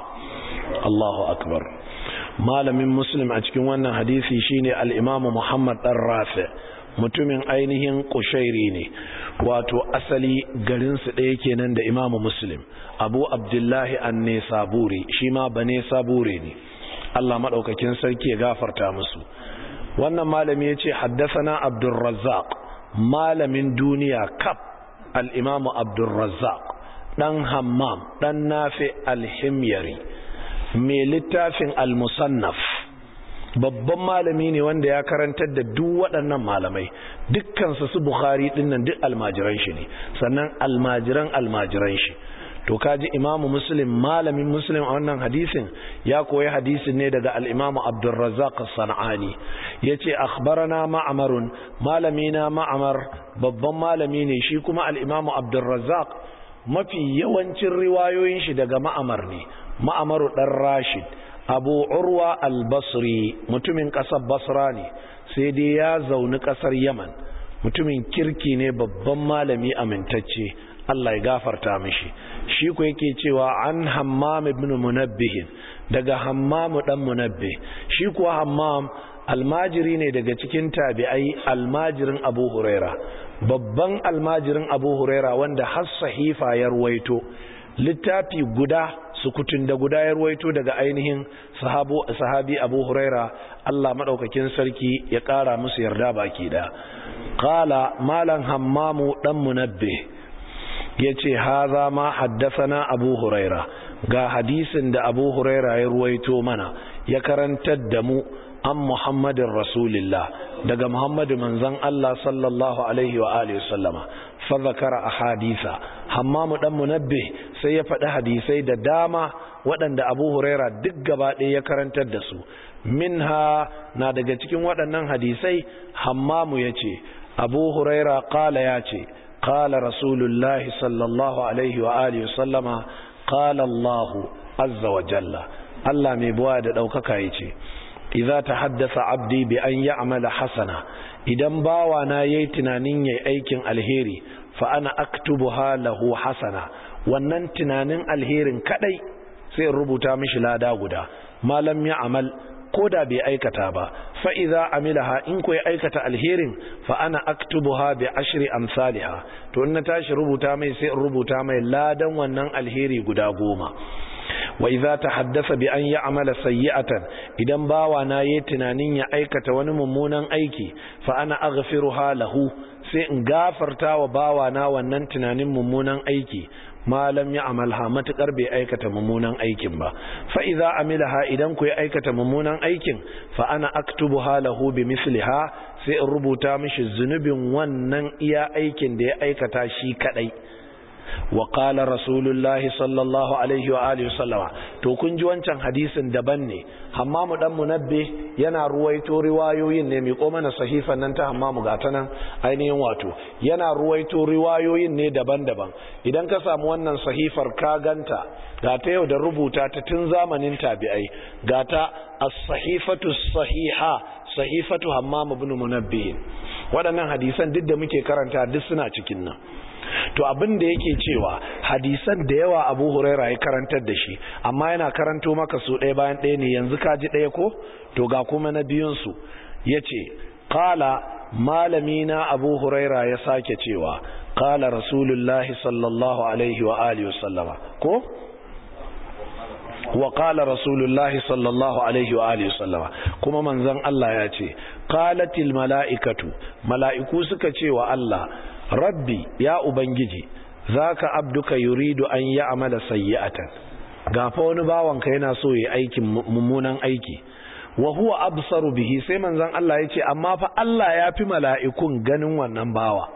الله أكبر malamin muslim a cikin wannan hadisi shine al-imam Muhammad dan Rafi mutumin ainihin kushairi ne wato asali garinsu ɗaya kenan da imamu muslim abu abdullahi an ne saburi shi ma ba ne sabure ne allah maɗaukakin sarki ya gafarta musu wannan malami ya ce haddasana abdulrazzaq malamin duniya kaf al'imamu abdulrazzaq ɗan hammam ɗan nafi alhimyari mai littafin al-musannaf babban malami ne wanda ya karantar da duk waɗannan malamai dukkansu su bukhari dinnan duk almajiran shi ne sannan almajiran almajiran shi to kaji imamu muslim malamin muslim a wannan hadisin ya koyi hadisin ne daga al-imamu abdurrazzaq as-sanani yace akhbarana ma'marun malamina ma'mar babban malami ne shi kuma al-imamu abdurrazzaq mafi yawancin riwayoyin shi daga ma'mar ne ma'maru dan rashid abu urwa al-basri mutumin ƙasar basra ne sai dai ya zauni ƙasar yaman mutumin kirki ne babban malami amintacce Allah ya gafarta mishi shi ku yake cewa an hammam ibn munabbih daga hammam dan munabbih shi kuwa hammam almajiri ne daga cikin tabi'ai almajirin abu huraira babban almajirin abu huraira wanda har sahifa ya ruwaito littafi guda sukutun da guda ya ruwaito daga ainihin sahabi abu huraira Allah maɗaukakin sarki ya ƙara musu yarda baki da ƙala malan hammamu ɗan munabbe ya ce haza ma haddasana abu huraira ga hadisin da abu huraira ya ruwaito mana ya karantar da mu an muhammadin rasulillah daga muhammadu manzan Allah sallallahu alaihi wa alihi wasallama fa zakara ahadisa hammamu dan munabbi sai ya faɗi hadisai da dama waɗanda abu huraira duk gaba ɗaya ya karantar da su minha na daga cikin waɗannan hadisai hammamu ya ce abu huraira ƙala ya ce ƙala rasulullahi sallallahu alaihi wa alihi wasallama ƙala allahu azza wa jalla allah mai buwa da ɗaukaka ya ce idza tahaddasa abdi bi an ya'mala hasana idan bawa na yayi tunanin yayi aikin alheri fa ana aktubuha lahu hasana wannan tunanin alherin kadai sai rubuta mishi lada guda malam ya amal koda bai aikata ba fa idza amilaha in ko ya aikata alherin fa ana aktubuha bi ashri amsalha to in na tashi rubuta mai sai in rubuta mai ladan wannan alheri guda goma wa idza tahaddasa bi an ya'mala sayyi'atan idan bawa na yayi tunanin ya aikata wani mummunan aiki fa ana aghfiruha lahu sai in gafarta wa bawa na wannan tunanin mummunan aiki malam ya amalha matukar bai aikata mummunan aikin ba fa idza amilaha idan ku ya aikata mummunan aikin fa ana aktubuha lahu bi misliha sai in rubuta mishi zunubin wannan iya aikin da ya aikata shi kadai wa qala rasulullahi sallallahu alaihi wa alihi wasallama to kun ji wancan hadisin daban ne hammamu dan munabbi yana ruwaito riwayoyin ne mai ko mana sahifan nan ta hammamu gata nan ainihin wato yana ruwaito riwayoyin ne daban-daban idan ka samu wannan sahifar ka ganta gata yau da rubuta ta tun zamanin tabi'ai gata as-sahifatu sahiha sahifatu hammamu ibn munabbi waɗannan hadisan duk da muke karanta duk suna cikin nan to abin da yake cewa hadisan da yawa abu huraira ya karantar da shi amma yana karanto maka su ɗaya bayan ɗaya ne yanzu ka ji ɗaya ko to ga kuma na biyunsu ya ce ƙala malamina abu huraira ya sake cewa ƙala rasulullahi sallallahu alaihi wa alihi wasallama ko wa qala rasulullahi sallallahu alaihi wa alihi sallama kuma manzon Allah ya ce qalatil malaikatu malaiku suka ce wa Allah rabbi ya ubangiji zaka abduka yuridu an ya'mala sayyi'atan gafa wani bawanka yana so yayi aikin mummunan aiki wa huwa absaru bihi sai manzon Allah ya ce amma fa Allah ya fi mala'ikun ganin wannan bawa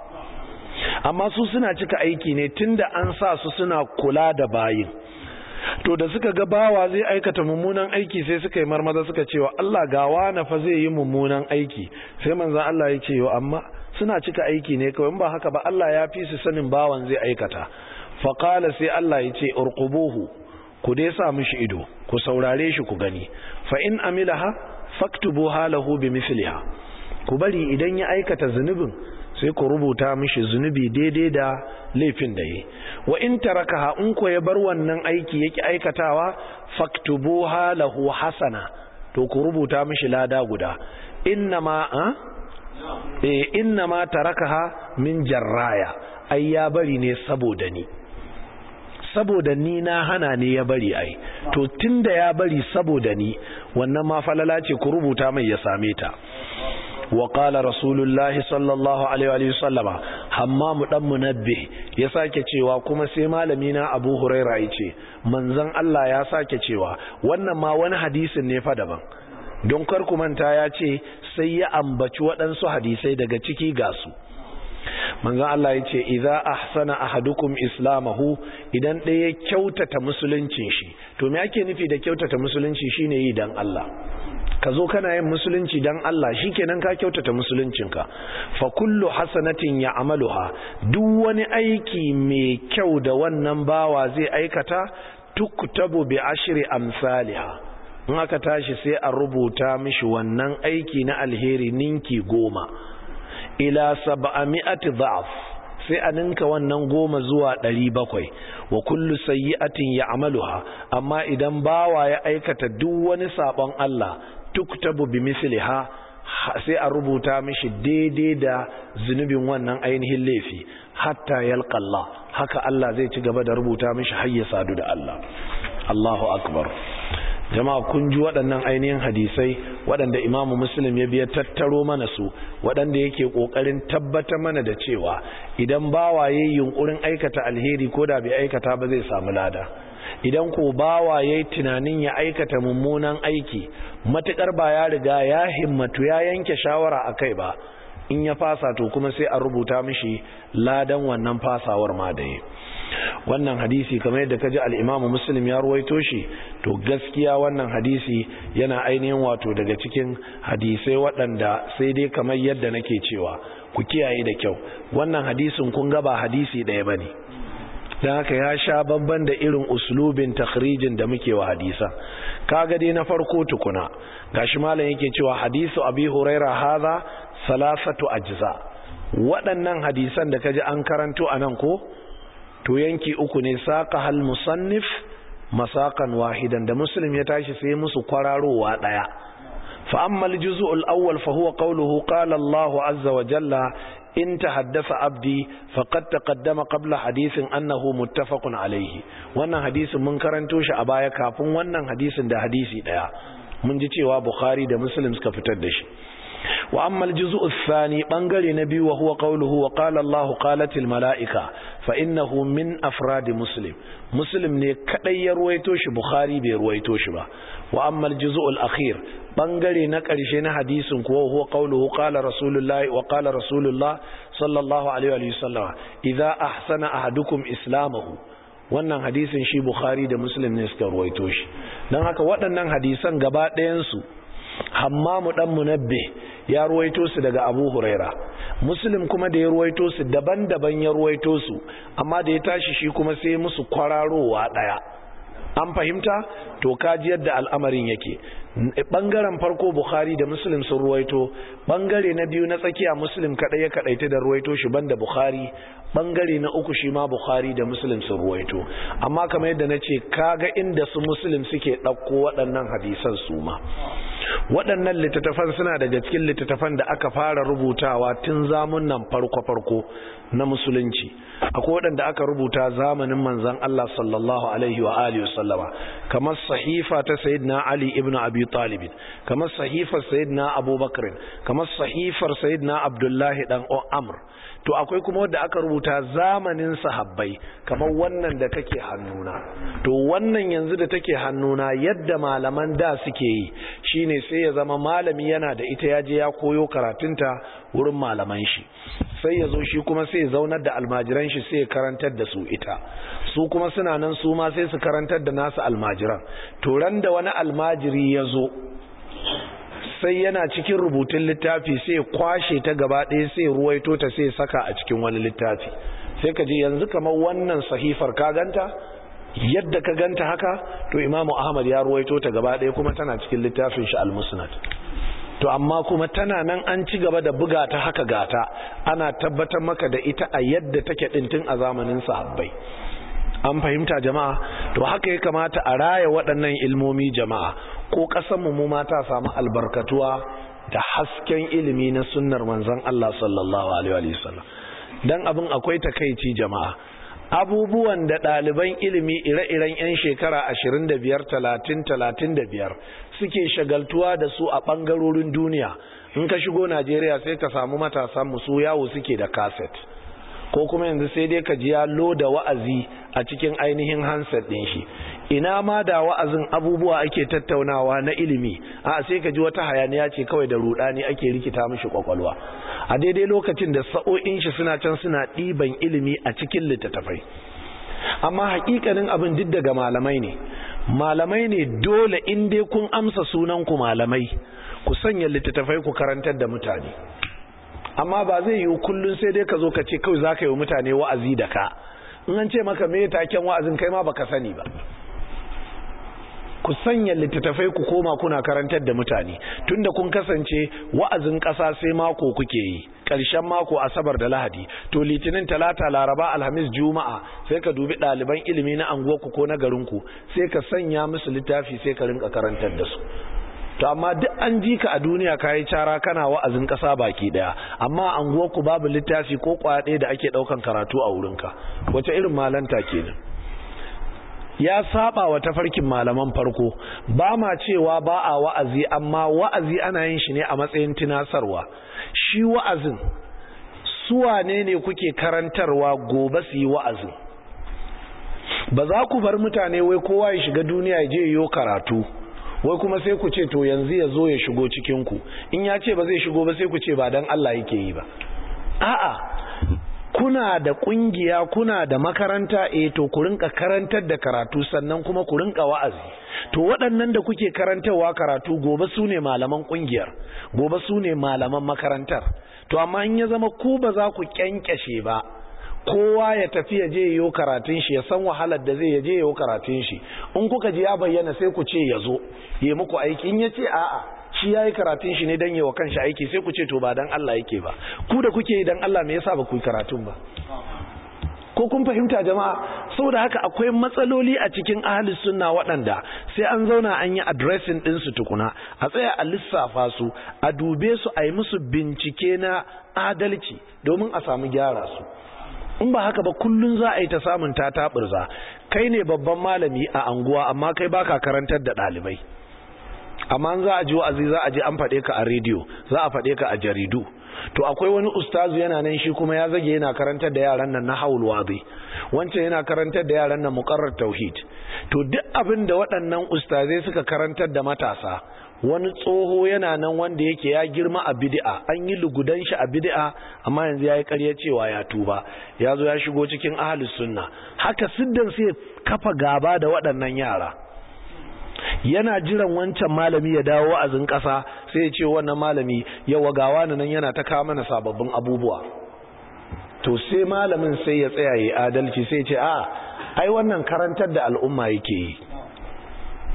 amma su suna cika aiki ne tunda an sa su suna kula da bayin to da suka ga bawa zai aikata mummunan aiki sai suka yi marmaza suka cewa Allah gawa na fa zai yi mummunan aiki sai manzon Allah ya ce yo amma suna cika aiki ne kawai ba haka ba Allah ya fi su sanin bawan zai aikata fa qala sai Allah ya ce urqubuhu ku dai sa mishi ido ku saurare shi ku gani fa in amilaha faktubuha lahu bimithliha ku bari idan ya aikata zunubin sai ku rubuta mishi zunubi daidai da laifin da yi wa in tarakaha in ko ya bar wannan aiki yake aikatawa faktubuha lahu hasana to ku rubuta mishi lada guda innama a eh innama tarakaha min jarraya ai ya bari ne saboda ni saboda ni na hana ne ya bari ai to tunda ya bari saboda ni wannan ma falala ce ku rubuta mai ya same ta وقال رسول الله صلى الله عليه وآله وسلم حمام دم منبه ya sake cewa kuma sai malami na Abu Huraira yace manzon Allah ya sake cewa wannan ma wani hadisin ne fa daban don kar ku manta ya ce sai ya ambaci waɗansu hadisai daga ciki ga su manzon Allah yace idza ahsana ahadukum islamahu idan ɗaya kyautata musuluncin shi to me ake nufi da kyautata musulunci shine yi dan Allah ka zo kana yin musulunci dan Allah shikenan ka kyautata musuluncinka fa kullu hasanatin ya'maluha duk wani aiki mai kyau da wannan bawa zai aikata tuktabu bi ashri amsalha in aka tashi sai a rubuta mishi wannan aiki na alheri ninki goma ila sab'ami'ati dha'f sai a ninka wannan goma zuwa ɗari bakwai wa kullu sayyi'atin ya'maluha amma idan bawa ya aikata duk wani sabon Allah tuktabu bi misliha sai a rubuta mishi daidai da zunubin wannan ainihin laifi hatta yalqa Allah haka Allah zai ci gaba da rubuta mishi har ya sadu da Allah Allahu akbar jama'a kun ji waɗannan ainihin hadisai waɗanda imamu muslim ya biya tattaro mana su waɗanda yake ƙoƙarin tabbatar mana da cewa idan bawaye yunkurin aikata alheri ko da bai aikata ba zai samu lada idan ko bawa ya yi tunanin ya aikata mummunan aiki matuƙar ba ya riga ya himmatu ya yanke shawara a kai ba in ya fasa to kuma sai a rubuta mishi ladan wannan fasawar ma da yi wannan hadisi kamar yadda kaji al-Imam Muslim ya ruwaito shi to gaskiya wannan hadisi yana ainihin wato daga cikin hadisai waɗanda sai dai kamar yadda nake cewa ku kiyaye da kyau wannan hadisin kun ga ba hadisi ɗaya bane dan haka ya sha babban da irin uslubin takhrijin da muke wa hadisa kaga dai na farko tukuna gashi malam yake cewa hadisu abi huraira hadha salasatu ajza waɗannan hadisan da kaji an karanto anan ko to yanki uku ne saqa hal musannif masakan wahidan da muslim ya tashi sai musu kwararowa daya fa amma al juz'u al awwal fa huwa qawluhu qala Allah azza wa jalla in tahaddasa abdi faqad taqaddama qabla hadithin annahu muttafaqun alayhi wannan hadisin mun karanto shi a baya kafin wannan hadisin da hadisi daya mun ji cewa bukhari da muslim suka fitar da shi wa amma al-juz'u ath-thani bangare na biyu wa huwa qawluhu wa qala Allah qalat al-mala'ika fa innahu min afrad muslim muslim ne kadai ya ruwaito shi bukhari bai ruwaito shi ba wa amma al-juz'u al-akhir bangare na karshe na hadisin kuwa huwa qawluhu qala rasulullahi wa qala rasulullah sallallahu alaihi wa sallam idza ahsana ahadukum islamahu wannan hadisin shi bukhari da muslim ne suka ruwaito shi dan haka waɗannan hadisan gaba ɗayan su hammamu dan munabbe ya ruwaito su daga abu huraira muslim kuma da ya ruwaito su daban-daban ya ruwaito su amma da ya tashi shi kuma sai musu kwararowa daya an fahimta to kaji yadda al'amarin yake bangaren farko bukhari da muslim sun ruwaito bangare na biyu na tsakiya muslim kadai ya kadaita da ruwaito shi banda bukhari bangare na uku shi ma bukhari da muslim sun ruwaito amma kamar yadda na ce kaga inda su muslim suke ɗauko waɗannan hadisan su ma waɗannan littattafan suna daga cikin littattafan da aka fara rubutawa tun zamun nan farko-farko na musulunci akwai waɗanda aka rubuta zamanin manzan Allah sallallahu alaihi wa alihi wasallama kamar sahifa ta sayyidina Ali ibn Abi Talib kamar sahifar sayyidina Abu Bakr kamar sahifar sayyidina Abdullahi dan Amr to akwai kuma wanda aka rubuta zamanin sahabbai kamar wannan da take hannuna to wannan yanzu da take hannuna yadda malaman da suke yi shine sai ya zama malami yana da ita ya je ya koyo karatunta wurin malaman shi sai ya zo shi kuma sai ya zaunar da almajiran shi sai ya karantar da su ita su kuma suna nan su ma sai su karantar da nasu almajiran to ran da wani almajiri ya zo sai yana cikin rubutun littafi sai ya kwashe ta gaba ɗaya sai ruwaito ta sai saka a cikin wani littafi sai ka ji yanzu kamar wannan sahifar ka ganta yadda ka ganta haka to imamu ahmad ya ruwaito ta gaba ɗaya kuma tana cikin littafin shi al-musnad to amma kuma tana nan an ci gaba da buga ta haka gata ana tabbatar maka da ita a yadda take ɗintin a zamanin sahabbai an fahimta jama'a to haka ya kamata a raya waɗannan ilmomi jama'a ko ƙasanmu mu mata samu albarkatuwa da hasken ilimi na sunnar manzon Allah sallallahu alaihi wasallam dan abin akwai takeici jama'a abubuwan da ɗaliban ilimi ire-iren 'yan shekara 25 30 35 suke shagaltuwa da su a ɓangarorin duniya in ka shigo Najeriya sai ka samu matasan musu yawo suke da kaset ko kuma yanzu sai dai ka ji ya loda wa'azi a cikin ainihin handset ɗin shi ina ma da wa'azin abubuwa ake tattaunawa na ilimi a sai ka ji wata hayaniya ce kawai da rudani ake rikita mishi kwakwalwa a daidai lokacin da sa'o'in shi suna can suna ɗiban ilimi a cikin littattafai amma hakikanin abin duk daga malamai ne malamai ne dole in dai kun amsa sunan ku malamai ku sanya littattafai ku karantar da mutane amma ba zai yiwu kullum sai dai ka zo ka ce kawai za ka yi mutane wa'azi da ka in an ce maka me taken wa'azin kai ma baka sani ba ku sanya littattafai ku koma kuna karantar da mutane tunda kun kasance wa'azin ƙasa sai mako kuke yi ƙarshen mako asabar da lahadi to litinin talata laraba alhamis juma'a sai ka dubi ɗaliban ilimi na anguwarku ko na garinku sai ka sanya musu littafi sai ka rinka karantar da su to amma duk an ji ka a duniya kayi cara kana wa'azin ƙasa baki daya amma anguwarku babu littafi ko kwaɗe da ake ɗaukan karatu a wurinka wace irin malanta kenan ya saba wa tafarkin malaman farko ba ma cewa ba a wa'azi amma wa'azi ana yin shi ne a matsayin tunasarwa shi wa'azin suwane ne kuke karantarwa gobe su yi wa'azin ba za ku bar mutane wai kowa ya shiga duniya ya je yiwo karatu wai kuma sai ku ce to yanzu ya zo ya shigo cikinku in ya ce ba zai shigo ba sai ku ce ba don Allah yake yi ba a'a kuna da kungiya kuna da makaranta eh to ku rinka karantar da karatu sannan kuma ku rinka wa'azi to waɗannan da kuke karantarwa karatu gobe su ne malaman kungiyar gobe su ne malaman makarantar to amma in ya zama ku ba za ku kyankyashe ba kowa ya tafi ya je yiwo karatun shi ya san wahalar da zai ya je yiwo karatun shi in kuka ji ya bayyana sai ku ce ya zo ya muku aiki in ya ce a'a shi ya yi karatun shi ne don yi wa kanshi aiki sai ku ce to ba don Allah yake ba ku da kuke yi don Allah me yasa ba ku yi karatun ba ko kun fahimta jama'a saboda haka akwai matsaloli a cikin ahli sunna waɗanda sai an zauna an yi addressing ɗin su tukuna a tsaya a lissafa su a dube su a yi musu bincike na adalci domin a samu gyara su in ba haka ba kullun za a yi ta samun ta taɓurza kai ne babban malami a anguwa amma kai baka karantar da ɗalibai amma za a ji wa'azi za a ji an faɗe ka a rediyo za a faɗe ka a jaridu to akwai wani ustazu yana nan shi kuma ya zage yana karantar da yaran nan na haul wadi wancan yana karantar da yaran nan muqarrar tauhid to duk abin da waɗannan ustazai suka karantar da matasa wani tsoho yana nan wanda yake ya girma a bid'a an yi lugudan shi a bid'a amma yanzu yayi ƙarya cewa ya tuba ya zo ya shigo cikin ahlus sunna haka siddan sai kafa gaba da waɗannan yara yana jiran wancan malami ya dawo wa'azin ƙasa sai ya ce wannan malami yawa gawa nan yana ta kawo mana sababbin abubuwa to sai malamin sai ya tsaya yi adalci sai ce a ai wannan karantar da al'umma yake yi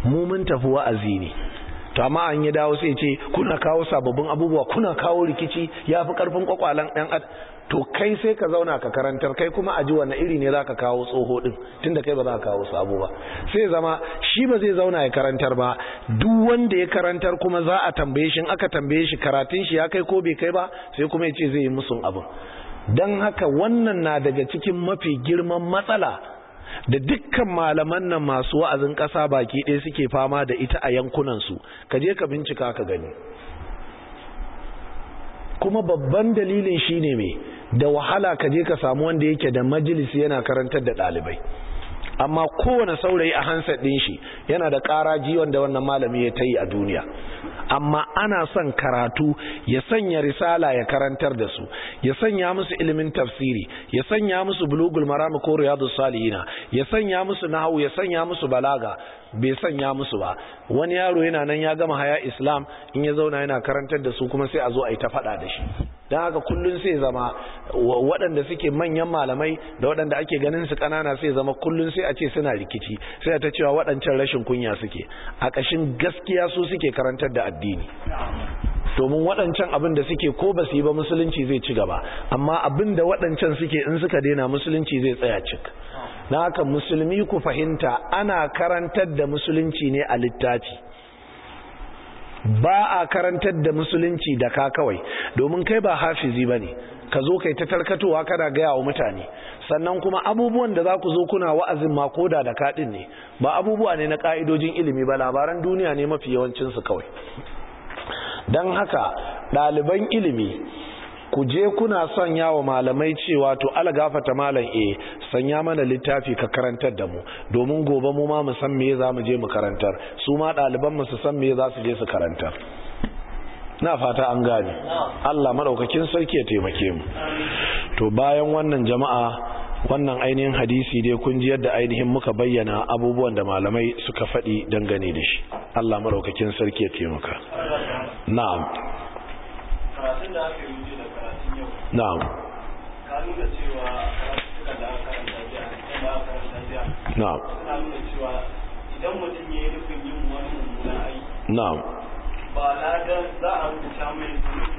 mu mun tafi wa'azi ne to amma an yi dawo sai ce kuna kawo sababbin abubuwa kuna kawo rikici ya fi karfin kwakwalan ɗan ad to kai sai ka zauna ka karantar kai kuma a ji wani iri ne za ka kawo tsoho ɗin tunda kai ba za ka kawo sabo ba sai zama shi ba zai zauna ya karantar ba duk wanda ya karantar kuma za a tambaye shi aka tambaye shi karatun shi ya kai ko bai kai ba sai kuma ya ce zai yi musun abin don haka wannan na daga cikin mafi girman matsala da dukkan malaman nan masu wa'azin ƙasa baki ɗaya suke fama da ita a yankunansu ka je ka bincika ka gani kuma babban dalilin shine me da wahala ka je ka samu wanda yake da majalisi yana karantar da ɗalibai amma kowane saurayi a hansar ɗin shi yana da ƙaraji wanda wannan malami ya ta yi a duniya amma ana son karatu ya sanya risala ya karantar da su ya sanya musu ilimin tafsiri ya sanya musu bulugul marami ko riyadus salihina ya sanya musu nahawu ya sanya musu balaga bai sanya musu ba wani yaro yana nan ya gama haya islam in ya zauna yana karantar da su kuma sai a zo a yi ta faɗa da shi don haka kullum sai zama waɗanda suke manyan malamai da waɗanda ake ganin su ƙanana sai zama kullum sai a ce suna rikici sai ta cewa waɗancan rashin kunya suke a ƙashin gaskiya su suke karantar da addini domin waɗancan abin da suke ko ba su yi ba musulunci zai ci gaba amma abin da waɗancan suke in suka daina musulunci zai tsaya cik na haka musulmi ku fahimta ana karantar da musulunci ne a littafi ba a karantar da musulunci da ka kawai domin kai ba hafizi ba ne ka zo kai ta tarkatowa kana gaya wa mutane sannan kuma abubuwan da za ku zo kuna wa'azin ma koda da kaɗin ne ba abubuwa ne na ƙa'idojin ilimi ba labaran duniya ne mafi yawancinsu kawai don haka ɗaliban ilimi ku je kuna son yawa malamai cewa to ala gafata malam e sanya mana littafi ka karantar da mu domin gobe mu ma mu san me za mu je mu karantar su ma ɗaliban mu su san me za su je su karantar na fata an gane Allah madaukakin sarki ya taimake mu to bayan wannan jama'a wannan ainihin hadisi dai kun ji yadda ainihin muka bayyana abubuwan da malamai suka faɗi dangane da shi Allah madaukakin sarki ya taimaka na'am karatun da aka yi da karatun yau na'am ka nuna cewa karatuka da aka karanta jiya da aka karanta jiya na'am suna nuna cewa idan mutum ya yi nufin yin wani mummunan aiki na'am ba ladan za a rubuta mai zunubi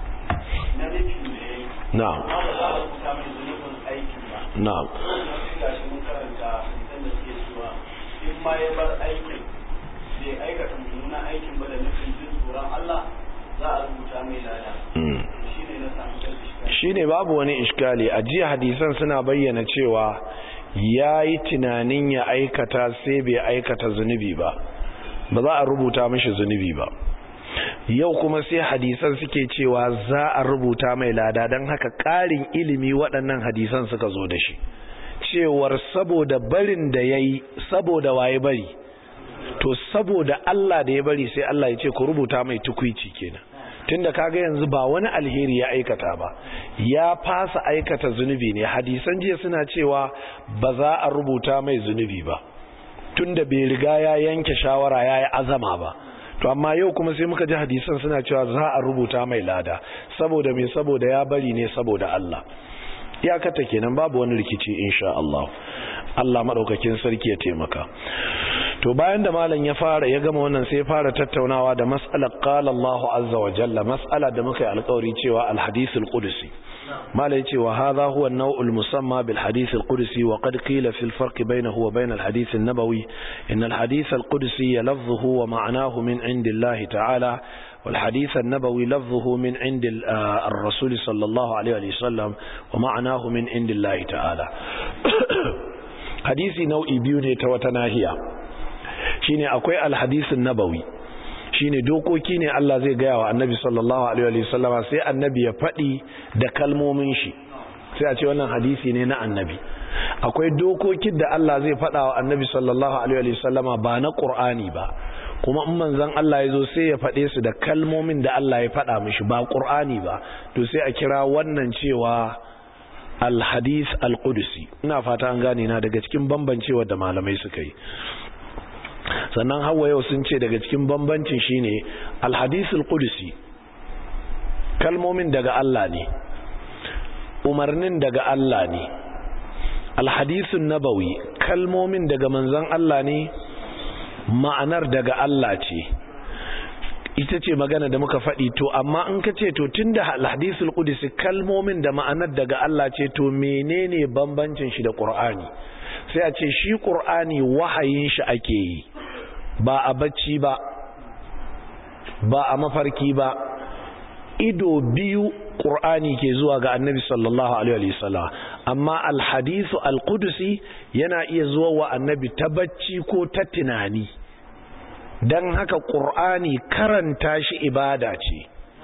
na nufin da ya yi na'am amma ba za a rubuta mai zunubin aikin ba na'am wannan sai ga shi mun karanta hadisan da suke cewa in ma ya bar aikin bai aikata mummunan aikin ba da nufin jin tsoron Allah za a rubuta mai lada mm. shi ne na samu dalilin shine babu wani iskali a jiya hadisan suna bayyana cewa ya yi tunanin ya aikata sai bai aikata zunubi ba ba za a rubuta mashi zunubi ba yau kuma sai hadisan suke cewa za a rubuta mai lada don haka ƙarin ilimi waɗannan hadisan suka zo da shi cewar saboda barin da ya yi saboda waye bari to saboda Allah da ya bari sai Allah ya ce ku rubuta mai tukwici kenan tunda kaga yanzu ba wani alheri ya aikata ba ya fasa aikata zunubi ne hadisan jiya suna cewa ba za a rubuta mai zunubi ba tunda bai riga ya yanke shawara ya yi azama ba to amma yau kuma sai muka ji hadisan suna cewa za a rubuta mai lada saboda me saboda ya bari ne saboda Allah iyakata kenan babu wani rikici insha Allah Allah madaukakin sarki ya taimaka to bayan da malam ya fara ya gama wannan sai ya fara tattaunawa da mas'alar qala Allah azza wa jalla mas'ala da muka yi alƙawari cewa al-hadith al-qudsi malam yace wa hadha huwa an-naw' al-musamma bil hadith al-qudsi wa qad qila fi al-farq baynahu wa bayn al-hadith an-nabawi in al-hadith al-qudsi lafzuhu wa ma'nahu min 'indi Allah ta'ala والحديث النبوي لفظه من عند الرسول صلى الله عليه وسلم ومعناه من عند الله تعالى hadisi nau'i biyu ne ta wata nahiya shine akwai alhadisin nabawi shine dokoki ne Allah zai gaya wa annabi sallallahu alaihi wa sallama sai annabi ya faɗi da kalmomin shi sai a ce wannan hadisi ne na annabi akwai dokokin da Allah zai faɗa wa annabi sallallahu alaihi wa sallama ba na qur'ani ba kuma in manzon Allah ya zo sai ya faɗe su da kalmomin da Allah ya faɗa mishi ba qur'ani ba to sai a kira wannan cewa alhadis alqudusi ina fata an gane na daga cikin bambancewa da malamai suka yi sannan hawa yau sun ce daga cikin bambancin shine alhadis alqudusi kalmomin daga Allah ne umarnin daga Allah ne alhadisun nabawi kalmomin daga manzon Allah ne ma'anar daga Allah ce ita ce magana da muka faɗi to amma in ka ce to tunda hadisul qudsi kalmomin da ma'anar daga Allah ce to menene bambancin shi da Qur'ani sai a ce shi Qur'ani wahayin shi ake yi ba a bacci ba ba a mafarki ba ido biyu Qur'ani ke zuwa ga Annabi sallallahu alaihi wasallam amma al-hadithu al-qudsi yana iya zuwa wa Annabi ta bacci ko ta tunani dan haka Qur'ani karanta shi ibada ce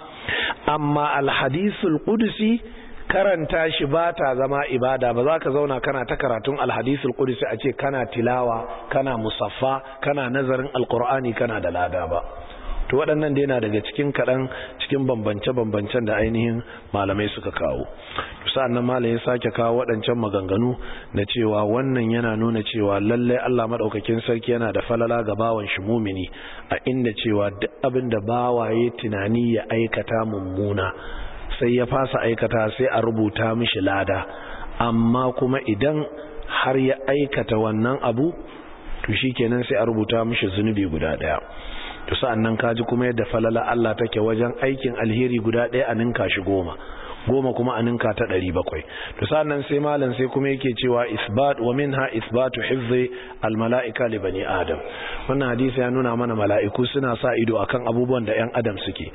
amma al-hadithul qudsi karanta shi ba ta zama ibada ba za ka zauna kana ta karatun al-hadithul qudsi a ce kana tilawa kana musaffa kana nazarin al-Qur'ani kana da lada ba to waɗannan dai na daga cikin kaɗan cikin bambance-bambancen da ainihin malamai suka kawo sa'an nan malamai sake kawo waɗancan maganganu na cewa wannan yana nuna cewa lallai Allah maɗaukakin sarki yana da falala ga bawan shi mumini a inda cewa duk abin da bawaye tunani ya aikata mummuna sai ya fasa aikata sai a rubuta mishi lada amma kuma idan har ya aikata wannan abu to shikenan sai a rubuta mishi zunubi guda ɗaya to sa'annan kaji kuma yadda falala Allah take wajen aikin alheri guda ɗaya a ninka shi goma goma kuma a ninka ta ɗari bakwai to sa'annan sai malam sai kuma yake cewa isbat wa minha isbatu hifzi al mala'ika li bani adam wannan hadisi ya nuna mana mala'iku suna sa ido akan abubuwan da yan adam suke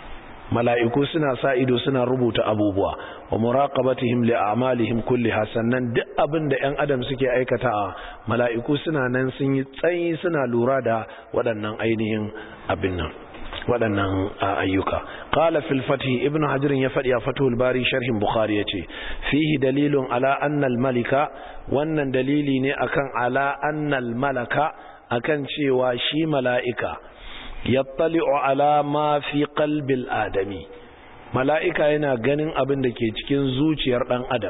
mala'iku suna sa ido suna rubuta abubuwa wa muraqabatihim li a'malihim kulliha sannan duk abin da ƴan adam suke aikata mala'iku suna nan sun yi tsayi suna lura da waɗannan ainihin abin nan waɗannan ayyuka qala fil fath ibn hajar ya faɗi a fathul bari sharhin bukhari yace fihi dalilun ala anna al malika wannan dalili ne akan ala anna al malaka akan cewa shi mala'ika yattali'u ala ma fi qalbil adami mala'ika yana ganin abin da ke cikin zuciyar dan adam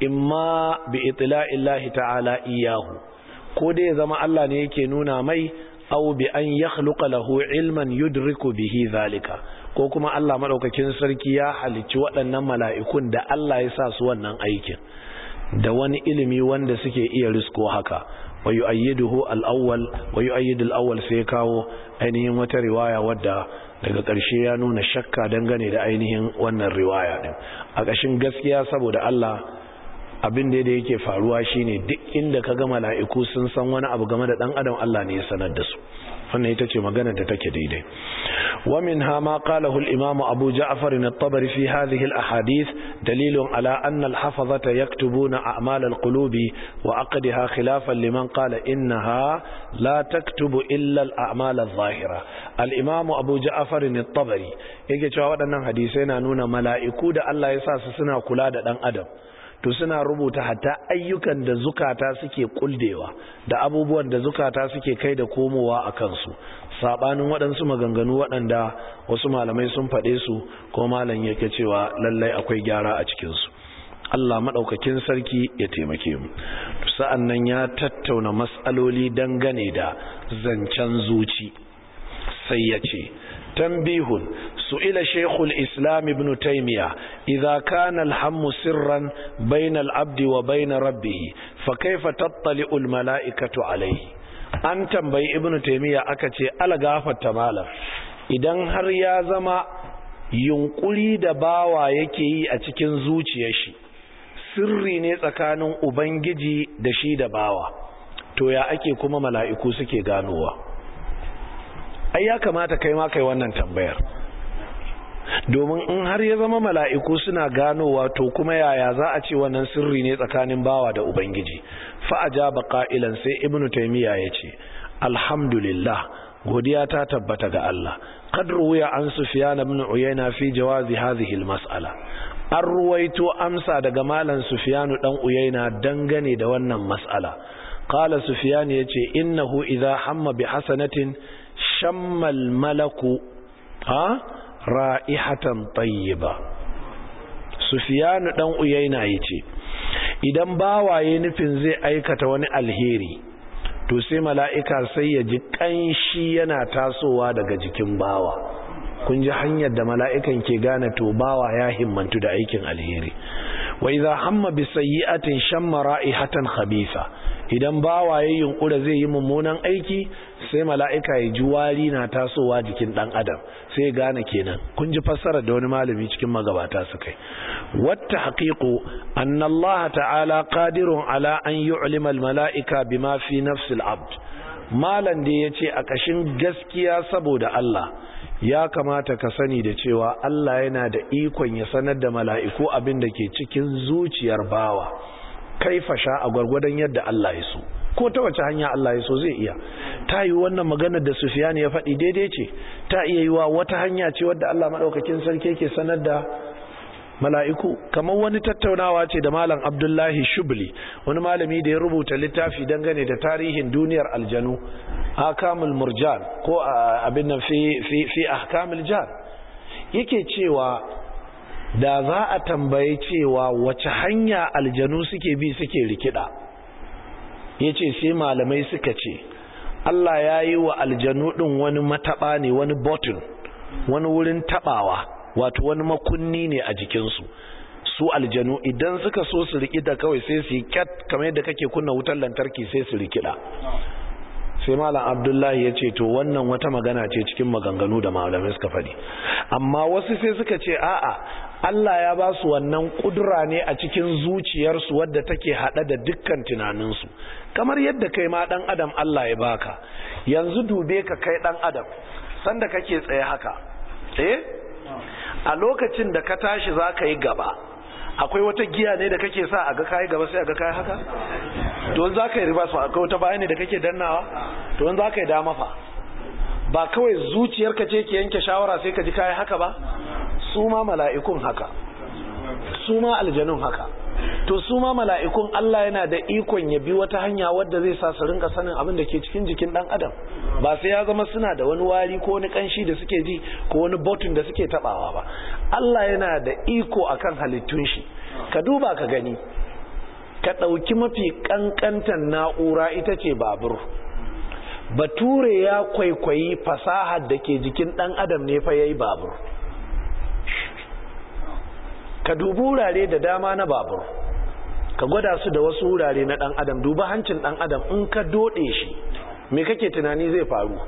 imma bi itla'illahi ta'ala iyahu ko dai zama Allah ne yake nuna mai aw bi an yakhluqa lahu ilman yudriku bihi zalika ko kuma Allah madaukakin sarki ya halicci waɗannan mala'ikun da Allah ya sa su wannan aikin da wani ilimi wanda suke iya risko haka wa yu'ayyiduhu al-awwal wa yu'ayyidu al-awwal sai kawo ainihin wata riwaya wadda daga ƙarshe ya nuna shakka dangane da ainihin wannan riwaya din a ƙashin gaskiya saboda Allah abin da yake faruwa shine duk inda kaga mala'iku sun san wani abu game da dan adam Allah ne ya sanar da su wannan ita ce magana da take daidai wa minha ma qalahu al-imam Abu Ja'far at-Tabari fi hadhihi al-ahadith dalilun ala anna al-hafazata yaktubuna a'mal al-qulubi wa aqdaha khilafan liman qala innaha la taktubu illa al-a'mal adh-dhahira al-imam Abu Ja'far at-Tabari yake cewa waɗannan hadisai na nuna mala'iku da Allah ya sa su suna kula da dan adam to suna rubuta hatta ayyukan da zukata suke kuldewa da abubuwan da zukata suke kai da komowa a kansu sabanin waɗansu maganganu waɗanda wasu malamai sun faɗe su ko malam yake cewa lallai akwai gyara a cikinsu Allah maɗaukakin sarki ya taimake mu sa'an nan ya tattauna matsaloli dangane da zancen zuci sai ya ce تنبيه سئل شيخ الإسلام ابن تيمية إذا كان الهم سرا بين العبد وبين ربه فكيف تطلع الملائكة عليه an tambayi ibn taymiya aka ce algafata malam idan har ya zama yunkuri da bawa yake yi a cikin zuciyar shi sirri ne tsakanin ubangiji da shi da bawa to ya ake kuma mala'iku suke ganowa ai ya kamata kai ma kai wannan tambayar domin in har ya zama mala'iku suna ganowa to kuma yaya za a ce wannan sirri ne tsakanin bawa da ubangiji fa ajaba qa'ilan sai ibnu taymiya yace alhamdulillah godiya ta tabbata ga Allah qad ruwiya an sufyan ibn uyayna fi jawazi hadhihi almas'ala an ruwaito amsa daga malam sufyanu dan uyayna dangane da wannan mas'ala qala sufyan yace innahu idha hamma bi hasanatin shammal malaku ha ra'ihatan tayyiba sufyanu dan uyayna yace idan bawaye nufin zai aikata wani alheri to sai mala'ika sai ya ji kanshi yana tasowa daga jikin bawa kun ji hanyar da mala'ikan ke gane to bawa ya himmantu da aikin alheri wa idza hamma bi sayyi'atin shamma ra'ihatan khabitha idan bawaye yunkura zai yi mummunan aiki sai mala'ika ya ji wari na tasowa jikin ɗan adam sai ya gane kenan kun ji fassarar da wani malami cikin magabata su kai wata haƙiƙo an Allah ta'ala ƙadirun ala an yi ulimal mala'ika bi ma fi nafsil abd malam da ya ce a ƙashin gaskiya saboda Allah ya kamata ka sani da cewa Allah yana da ikon ya sanar da mala'iku abin da ke cikin zuciyar bawa kaifa sha a gwargwadon yadda Allah ya so ko ta wace hanya Allah ya so zai iya ta yi wannan maganar da Sufyan ya faɗi daidai ce ta iya yi wa wata hanya ce wadda Allah maɗaukakin sarki ke sanar da mala'iku kamar wani tattaunawa ce da malam Abdullahi Shubli wani malami da ya rubuta littafi dangane da tarihin duniyar aljanu ahkamul murjan ko abin nan fi fi fi ahkamul jan yake cewa da za a tambaye cewa wace hanya aljanu suke bi suke rikida yace sai malamai suka ce Allah ya yi wa aljanu din wani mataba ne wani button wani wurin tabawa wato wani makunni ne a jikinsu su aljanu idan suka so su rikida kawai sai su yi kyat kamar yadda kake kunna wutar lantarki sai su rikida sai malam abdullahi ya ce to wannan wata magana ce cikin maganganu da malamai suka faɗi amma wasu sai suka ce a'a Allah ya ba su wannan kudura ne a cikin zuciyarsu wadda take haɗa da dukkan tunaninsu kamar yadda kai ma ɗan adam Allah ya baka yanzu dube ka kai ɗan adam sanda kake tsaye haka eh a lokacin da ka tashi za ka yi gaba akwai wata giya ne da kake sa a ga kayi gaba sai a ga kayi haka don za ka yi riba su akwai wata bayani da kake dannawa don za ka yi dama fa ba kawai zuciyarka ce ke yanke shawara sai ka ji kayi haka ba su ma mala'ikun haka su ma aljanun haka to su ma mala'ikun Allah yana da ikon ya bi wata hanya wadda zai sa su rinka sanin abin da ke cikin jikin dan adam ba sai ya zama suna da wani wari ko wani kanshi da suke ji ko wani botun da suke tabawa ba Allah yana da iko akan halittun shi ka duba ka gani ka ɗauki mafi ƙanƙantar na'ura ita ce babur bature ya kwaikwayi fasahar da ke jikin ɗan adam ne fa yayi babur ka dubi wurare da dama na babur ka gwada su da wasu wurare na ɗan adam duba hancin ɗan adam in ka doɗe shi me kake tunani zai faru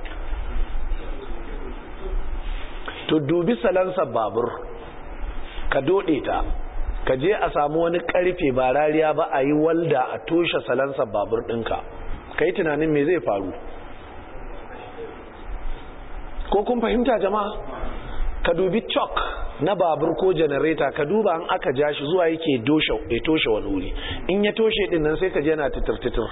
to dubi salansa babur ka doɗe ta ka je a samu wani karfe ba rariya ba a yi walda a toshe salansa babur ɗinka ka yi tunanin me zai faru ko kun fahimta jama'a ka dubi chalk na babur ko janareta ka duba an aka ja shi zuwa yake ya toshe wani wuri in ya toshe din nan sai ka je na titir-titir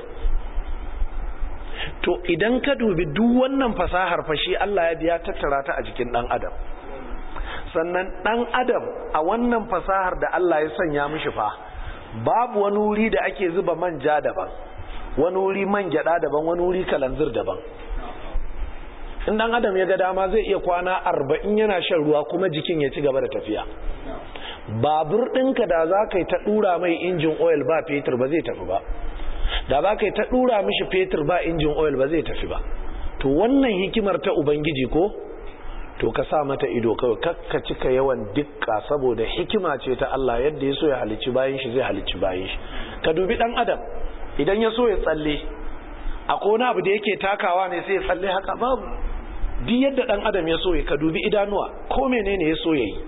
to idan ka dubi duk wannan fasahar fashi Allah ya biya tattara ta a jikin dan adam sannan dan adam a wannan fasahar da Allah ya sanya mishi fa babu wani wuri da ake zuba manja daban wani wuri man gyada daban wani wuri kalanzir daban in dan adam ya ga dama zai iya kwana arba'in yana shan ruwa kuma jikin ya ci gaba da tafiya babur ɗinka da za ka yi ta ɗura mai injin oil ba fetur ba zai tafi ba da za ka yi ta ɗura mishi fetur ba injin oil ba zai tafi ba to wannan hikimar ta ubangiji ko to ka sa mata ido kawai kakka cika yawan dukka saboda hikima ce ta Allah yadda ya so ya halicci bayan shi zai halicci bayan shi ka dubi dan adam idan ya so ya tsalle akwai wani abu da yake takawa ne sai ya tsalle haka babu duk yadda dan adam ya so ya ka dubi idanuwa ko menene ya so ya yi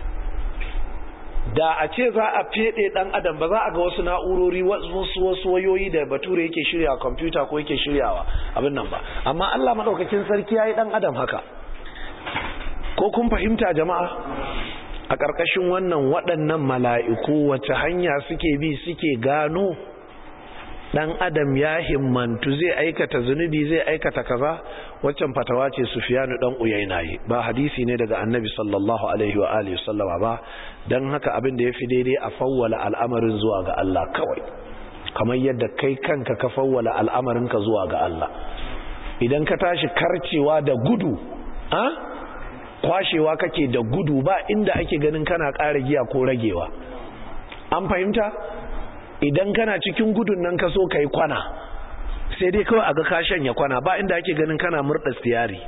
da a ce za a fede dan adam ba za a ga wasu na'urori wasu wasu wayoyi da bature yake shirya kwamfuta ko yake shiryawa abin nan ba amma Allah madaukakin sarki yayi dan adam haka ko kun fahimta jama'a a ƙarƙashin wannan waɗannan mala'iku wace hanya suke bi suke gano ɗan adam ya himmantu zai aikata zunubi zai aikata kaza waccan fatawa ce sufiyanu ɗan uyaina yi ba hadisi ne daga annabi sallallahu alaihi wa alihi sallama ba don haka abin da ya fi daidai a fawwala al'amarin zuwa ga Allah kawai kamar yadda kai kanka ka fawwala al'amarinka zuwa ga Allah idan ka tashi karcewa da gudu a kwashewa kake da gudu ba inda ake ganin kana ƙara giya ko ragewa an fahimta idan kana cikin gudun nan ka so ka yi kwana sai dai kawai a ga kashen ya kwana ba inda ake ganin kana murɗa stiyari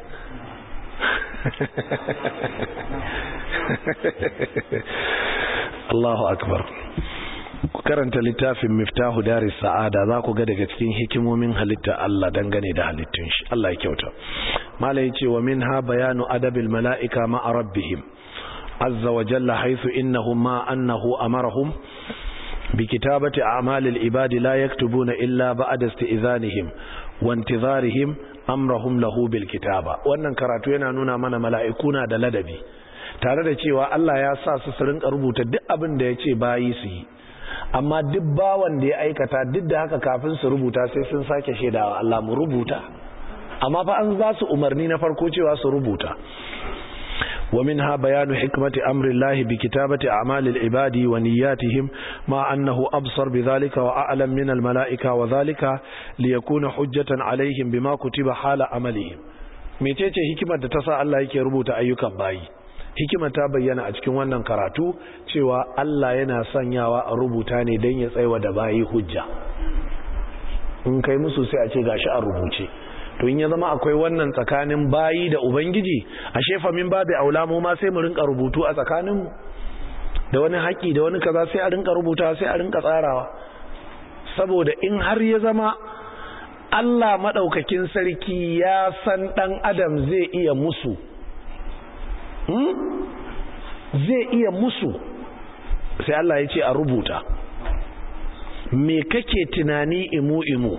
Allahu akbar ku karanta littafin miftahu daris sa'ada za ku ga daga cikin hikimomin halitta Allah dangane da halittun shi Allah ya kyauta mala yace wa minha bayanu adabil mala'ika ma'a rabbihim azza wa jalla haythu innahum ma annahu amarahum بكتابة أعمال العباد لا يكتبون إلا بعد استئذانهم وانتظارهم أمرهم له بالكتابة wannan karatu yana nuna mana mala'ikuna da ladabi tare da cewa Allah ya sa su su rinka rubuta duk abin da yace bayi su yi amma duk bawan da ya aikata duk da haka kafin su rubuta sai sun sake shaidawa Allah mu rubuta amma fa an za su umarni na farko cewa su rubuta ومنها بيان حكمة أمر الله بكتابة أعمال العباد ونياتهم مع أنه أبصر بذلك وأعلم من الملائكة وذلك ليكون حجة عليهم بما كتب حال عملهم mecece hikimar da ta sa Allah yake rubuta ayyukan bayi hikimar ta bayyana a cikin wannan karatu cewa Allah yana sanyawa a rubuta ne don ya tsaiwa da bayi hujja in kai musu sai a ce gashi a rubuce to in ya zama akwai wannan tsakanin bayi da ubangiji a shefa min babu aula mu ma sai mu rinka rubutu a tsakaninmu da wani haƙi da wani kaza sai a rinka rubuta sai a rinka tsarawa saboda in har ya zama Allah maɗaukakin sarki ya san ɗan adam zai iya musu hmm? zai iya musu sai Allah ya ce a rubuta me kake tunani imu imu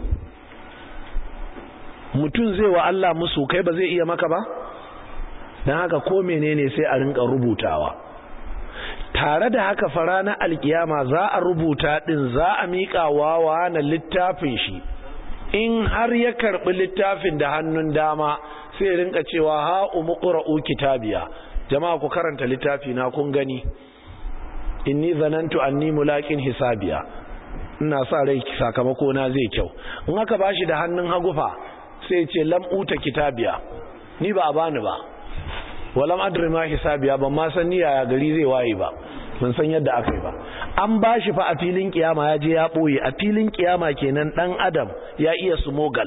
mutum zai wa Allah musu kai ba zai iya maka ba don haka ko menene sai a rinka rubutawa tare da haka fara na alkiyama za a rubuta din za a miƙa wawa na littafin shi in har ya karɓi littafin da hannun dama sai rinka cewa ha umuqra'u kitabiya jama'a ku karanta littafi na kun gani inni zanantu anni mulaqin hisabiya ina sa rai sakamako na zai kyau in aka bashi da hannun hagu fa sai ce lam uta kitabiya ni ba a bani ba walam adri ma hisabiya ban ma san niyya gari zai waye ba ban san yadda aka yi ba an bashi fa a filin kiyama ya je ya boye a filin kiyama kenan dan adam ya iya sumogal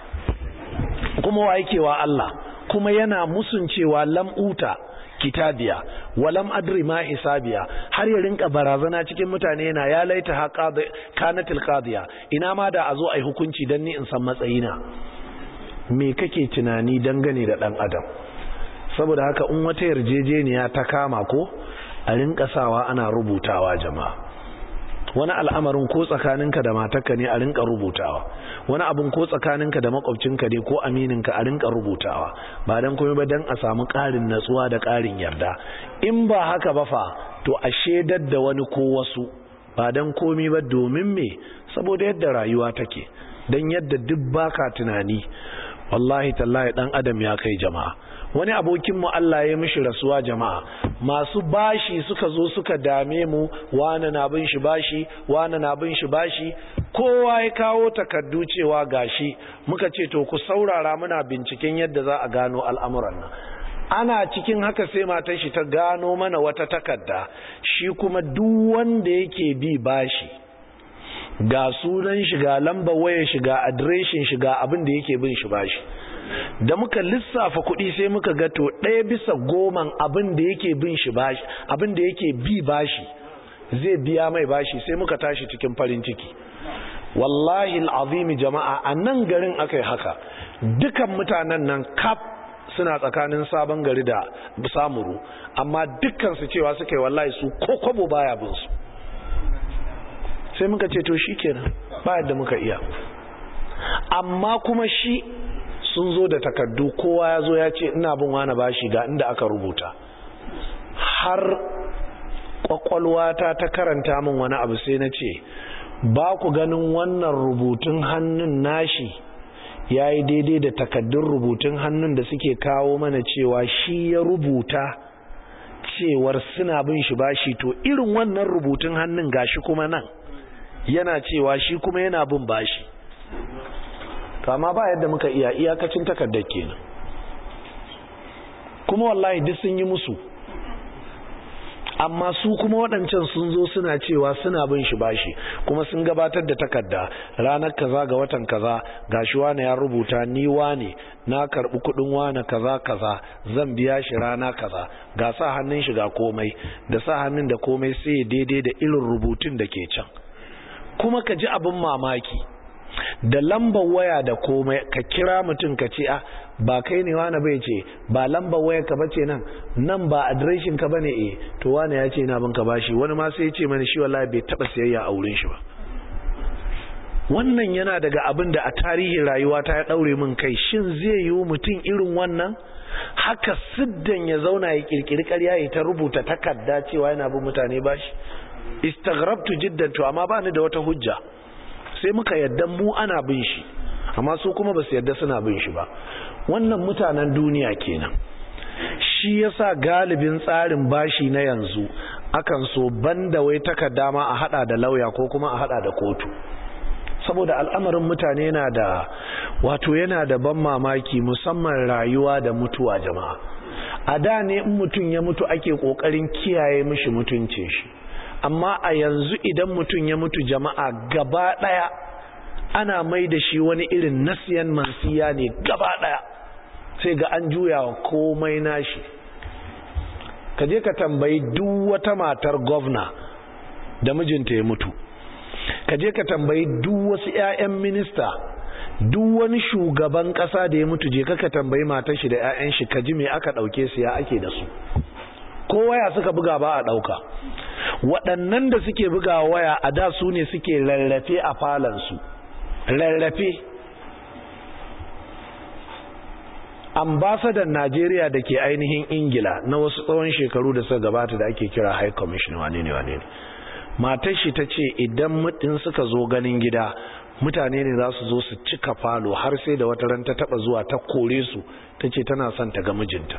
kuma wa yake wa Allah kuma yana musun cewa lam uta kitabiya walam adri ma hisabiya har ya rinka barazana cikin mutane yana ya laita ha kanatil qadiya ina ma da a zo ai hukunci dan ni in san matsayina me kake tunani dangane da dan adam saboda haka in wata yarjejeniya ta kama ko a rinka sawa ana rubutawa jama'a wani al'amarin ko tsakaninka da matarka ne a rinka rubutawa wani abin ko tsakaninka da makwabcinka ne ko amininka a rinka rubutawa ba dan komai ba dan a samu ƙarin natsuwa da ƙarin yarda in ba haka ba fa to a shedar da wani ko wasu ba dan komai ba domin me saboda yadda rayuwa take dan yadda duk baka tunani wallahi tallahi dan adam ya kai jama'a wani abokin mu Allah ya mishi rasuwa jama'a masu bashi suka zo suka dame mu wani na bin shi bashi wani na bin shi bashi kowa ya kawo takardu cewa gashi muka ce to ku saurara muna binciken yadda za a gano al'amuran nan ana cikin haka sai matar shi ta gano mana wata takarda shi kuma duk wanda yake bi bashi ga sunan shi ga lambar wayar shi ga adireshin shi ga abin da yake bin shi bashi da muka lissafa kuɗi sai muka ga to ɗaya bisa goman abin da yake bin shi bashi abin da yake bi bashi zai biya mai bashi sai muka tashi cikin farin ciki wallahi al'azimi jama'a a nan garin aka yi haka dukan mutanen nan kaf suna tsakanin sabon gari da samuru amma dukkansu cewa suka yi wallahi su ko kwabo baya bin su sai muka ce to shi kenan ba yadda muka iya amma kuma shi sun zo da takardu kowa ya zo ya ce ina bin wani bashi ga inda aka rubuta har kwakwalwata ta karanta min wani abu sai na ce ba ku ganin wannan rubutun hannun nashi ya yi daidai da takaddun rubutun hannun da suke kawo mana cewa shi ya rubuta cewar suna bin shi bashi to irin wannan rubutun hannun gashi kuma nan yana cewa shi kuma yana bin bashi kama ba yadda muka iya iyakacin takardar kenan kuma wallahi duk sun yi musu amma su kuma waɗancan sun zo suna cewa suna bin shi bashi kuma sun gabatar da takarda ranar kaza ga watan kaza gashi wane ya rubuta ni wane na karɓi kuɗin wane kaza kaza zan biya shi rana kaza ga sa hannun shi ga komai da sa hannun da komai sai daidai da irin rubutun da ke can kuma ka ji abin mamaki da lambar waya da komai ka kira mutum ka ce a ba kai ne wani bai ce ba lambar waya ka bace nan nan ba adireshin ka bane eh to wani ya ce na bin ka bashi wani ma sai ya ce mani shi wallahi bai taba siyayya a wurin shi ba wannan yana daga abin da a tarihin rayuwa ta ya daure min kai shin zai yi mutum irin wannan haka siddan ya zauna ya kirkiri ƙarya ya ta rubuta takarda cewa yana bin mutane bashi istaghrabtu jiddan to amma ba ni da wata hujja sai muka yadda mu ana bin shi amma su kuma ba su yadda suna bin shi ba wannan mutanen duniya kenan shi yasa galibin tsarin bashi na yanzu akan so banda wai takarda ma a hada da lauya ko kuma a hada da kotu saboda al'amarin mutane yana da wato yana da ban mamaki musamman rayuwa da mutuwa jama'a a da ne in mutum ya mutu ake kokarin kiyaye mishi mutuncin shi amma a yanzu idan mutum ya mutu jama'a gaba daya ana mai da shi wani irin nasiyan mansiya ne gaba daya sai ga an juya wa komai nashi ka je ka tambayi duk wata matar gwamna da mijinta ya mutu ka je ka tambayi duk wasu 'ya'yan minista duk wani shugaban kasa da ya mutu je ka tambayi matar shi da 'ya'yan shi ka ji me aka dauke su ya ake da su ko waya suka buga ba a dauka waɗannan da suke buga waya a da su ne suke rarrafe a falansu rarrafe ambasadan najeriya da ke ainihin ingila na wasu tsawon shekaru da suka gabata da ake kira high commission wane ne wane ne matar shi ta ce idan mutum suka zo ganin gida mutane ne za su zo su cika falo har sai da wata ran ta taba zuwa ta kore su ta ce tana son ta ga mijinta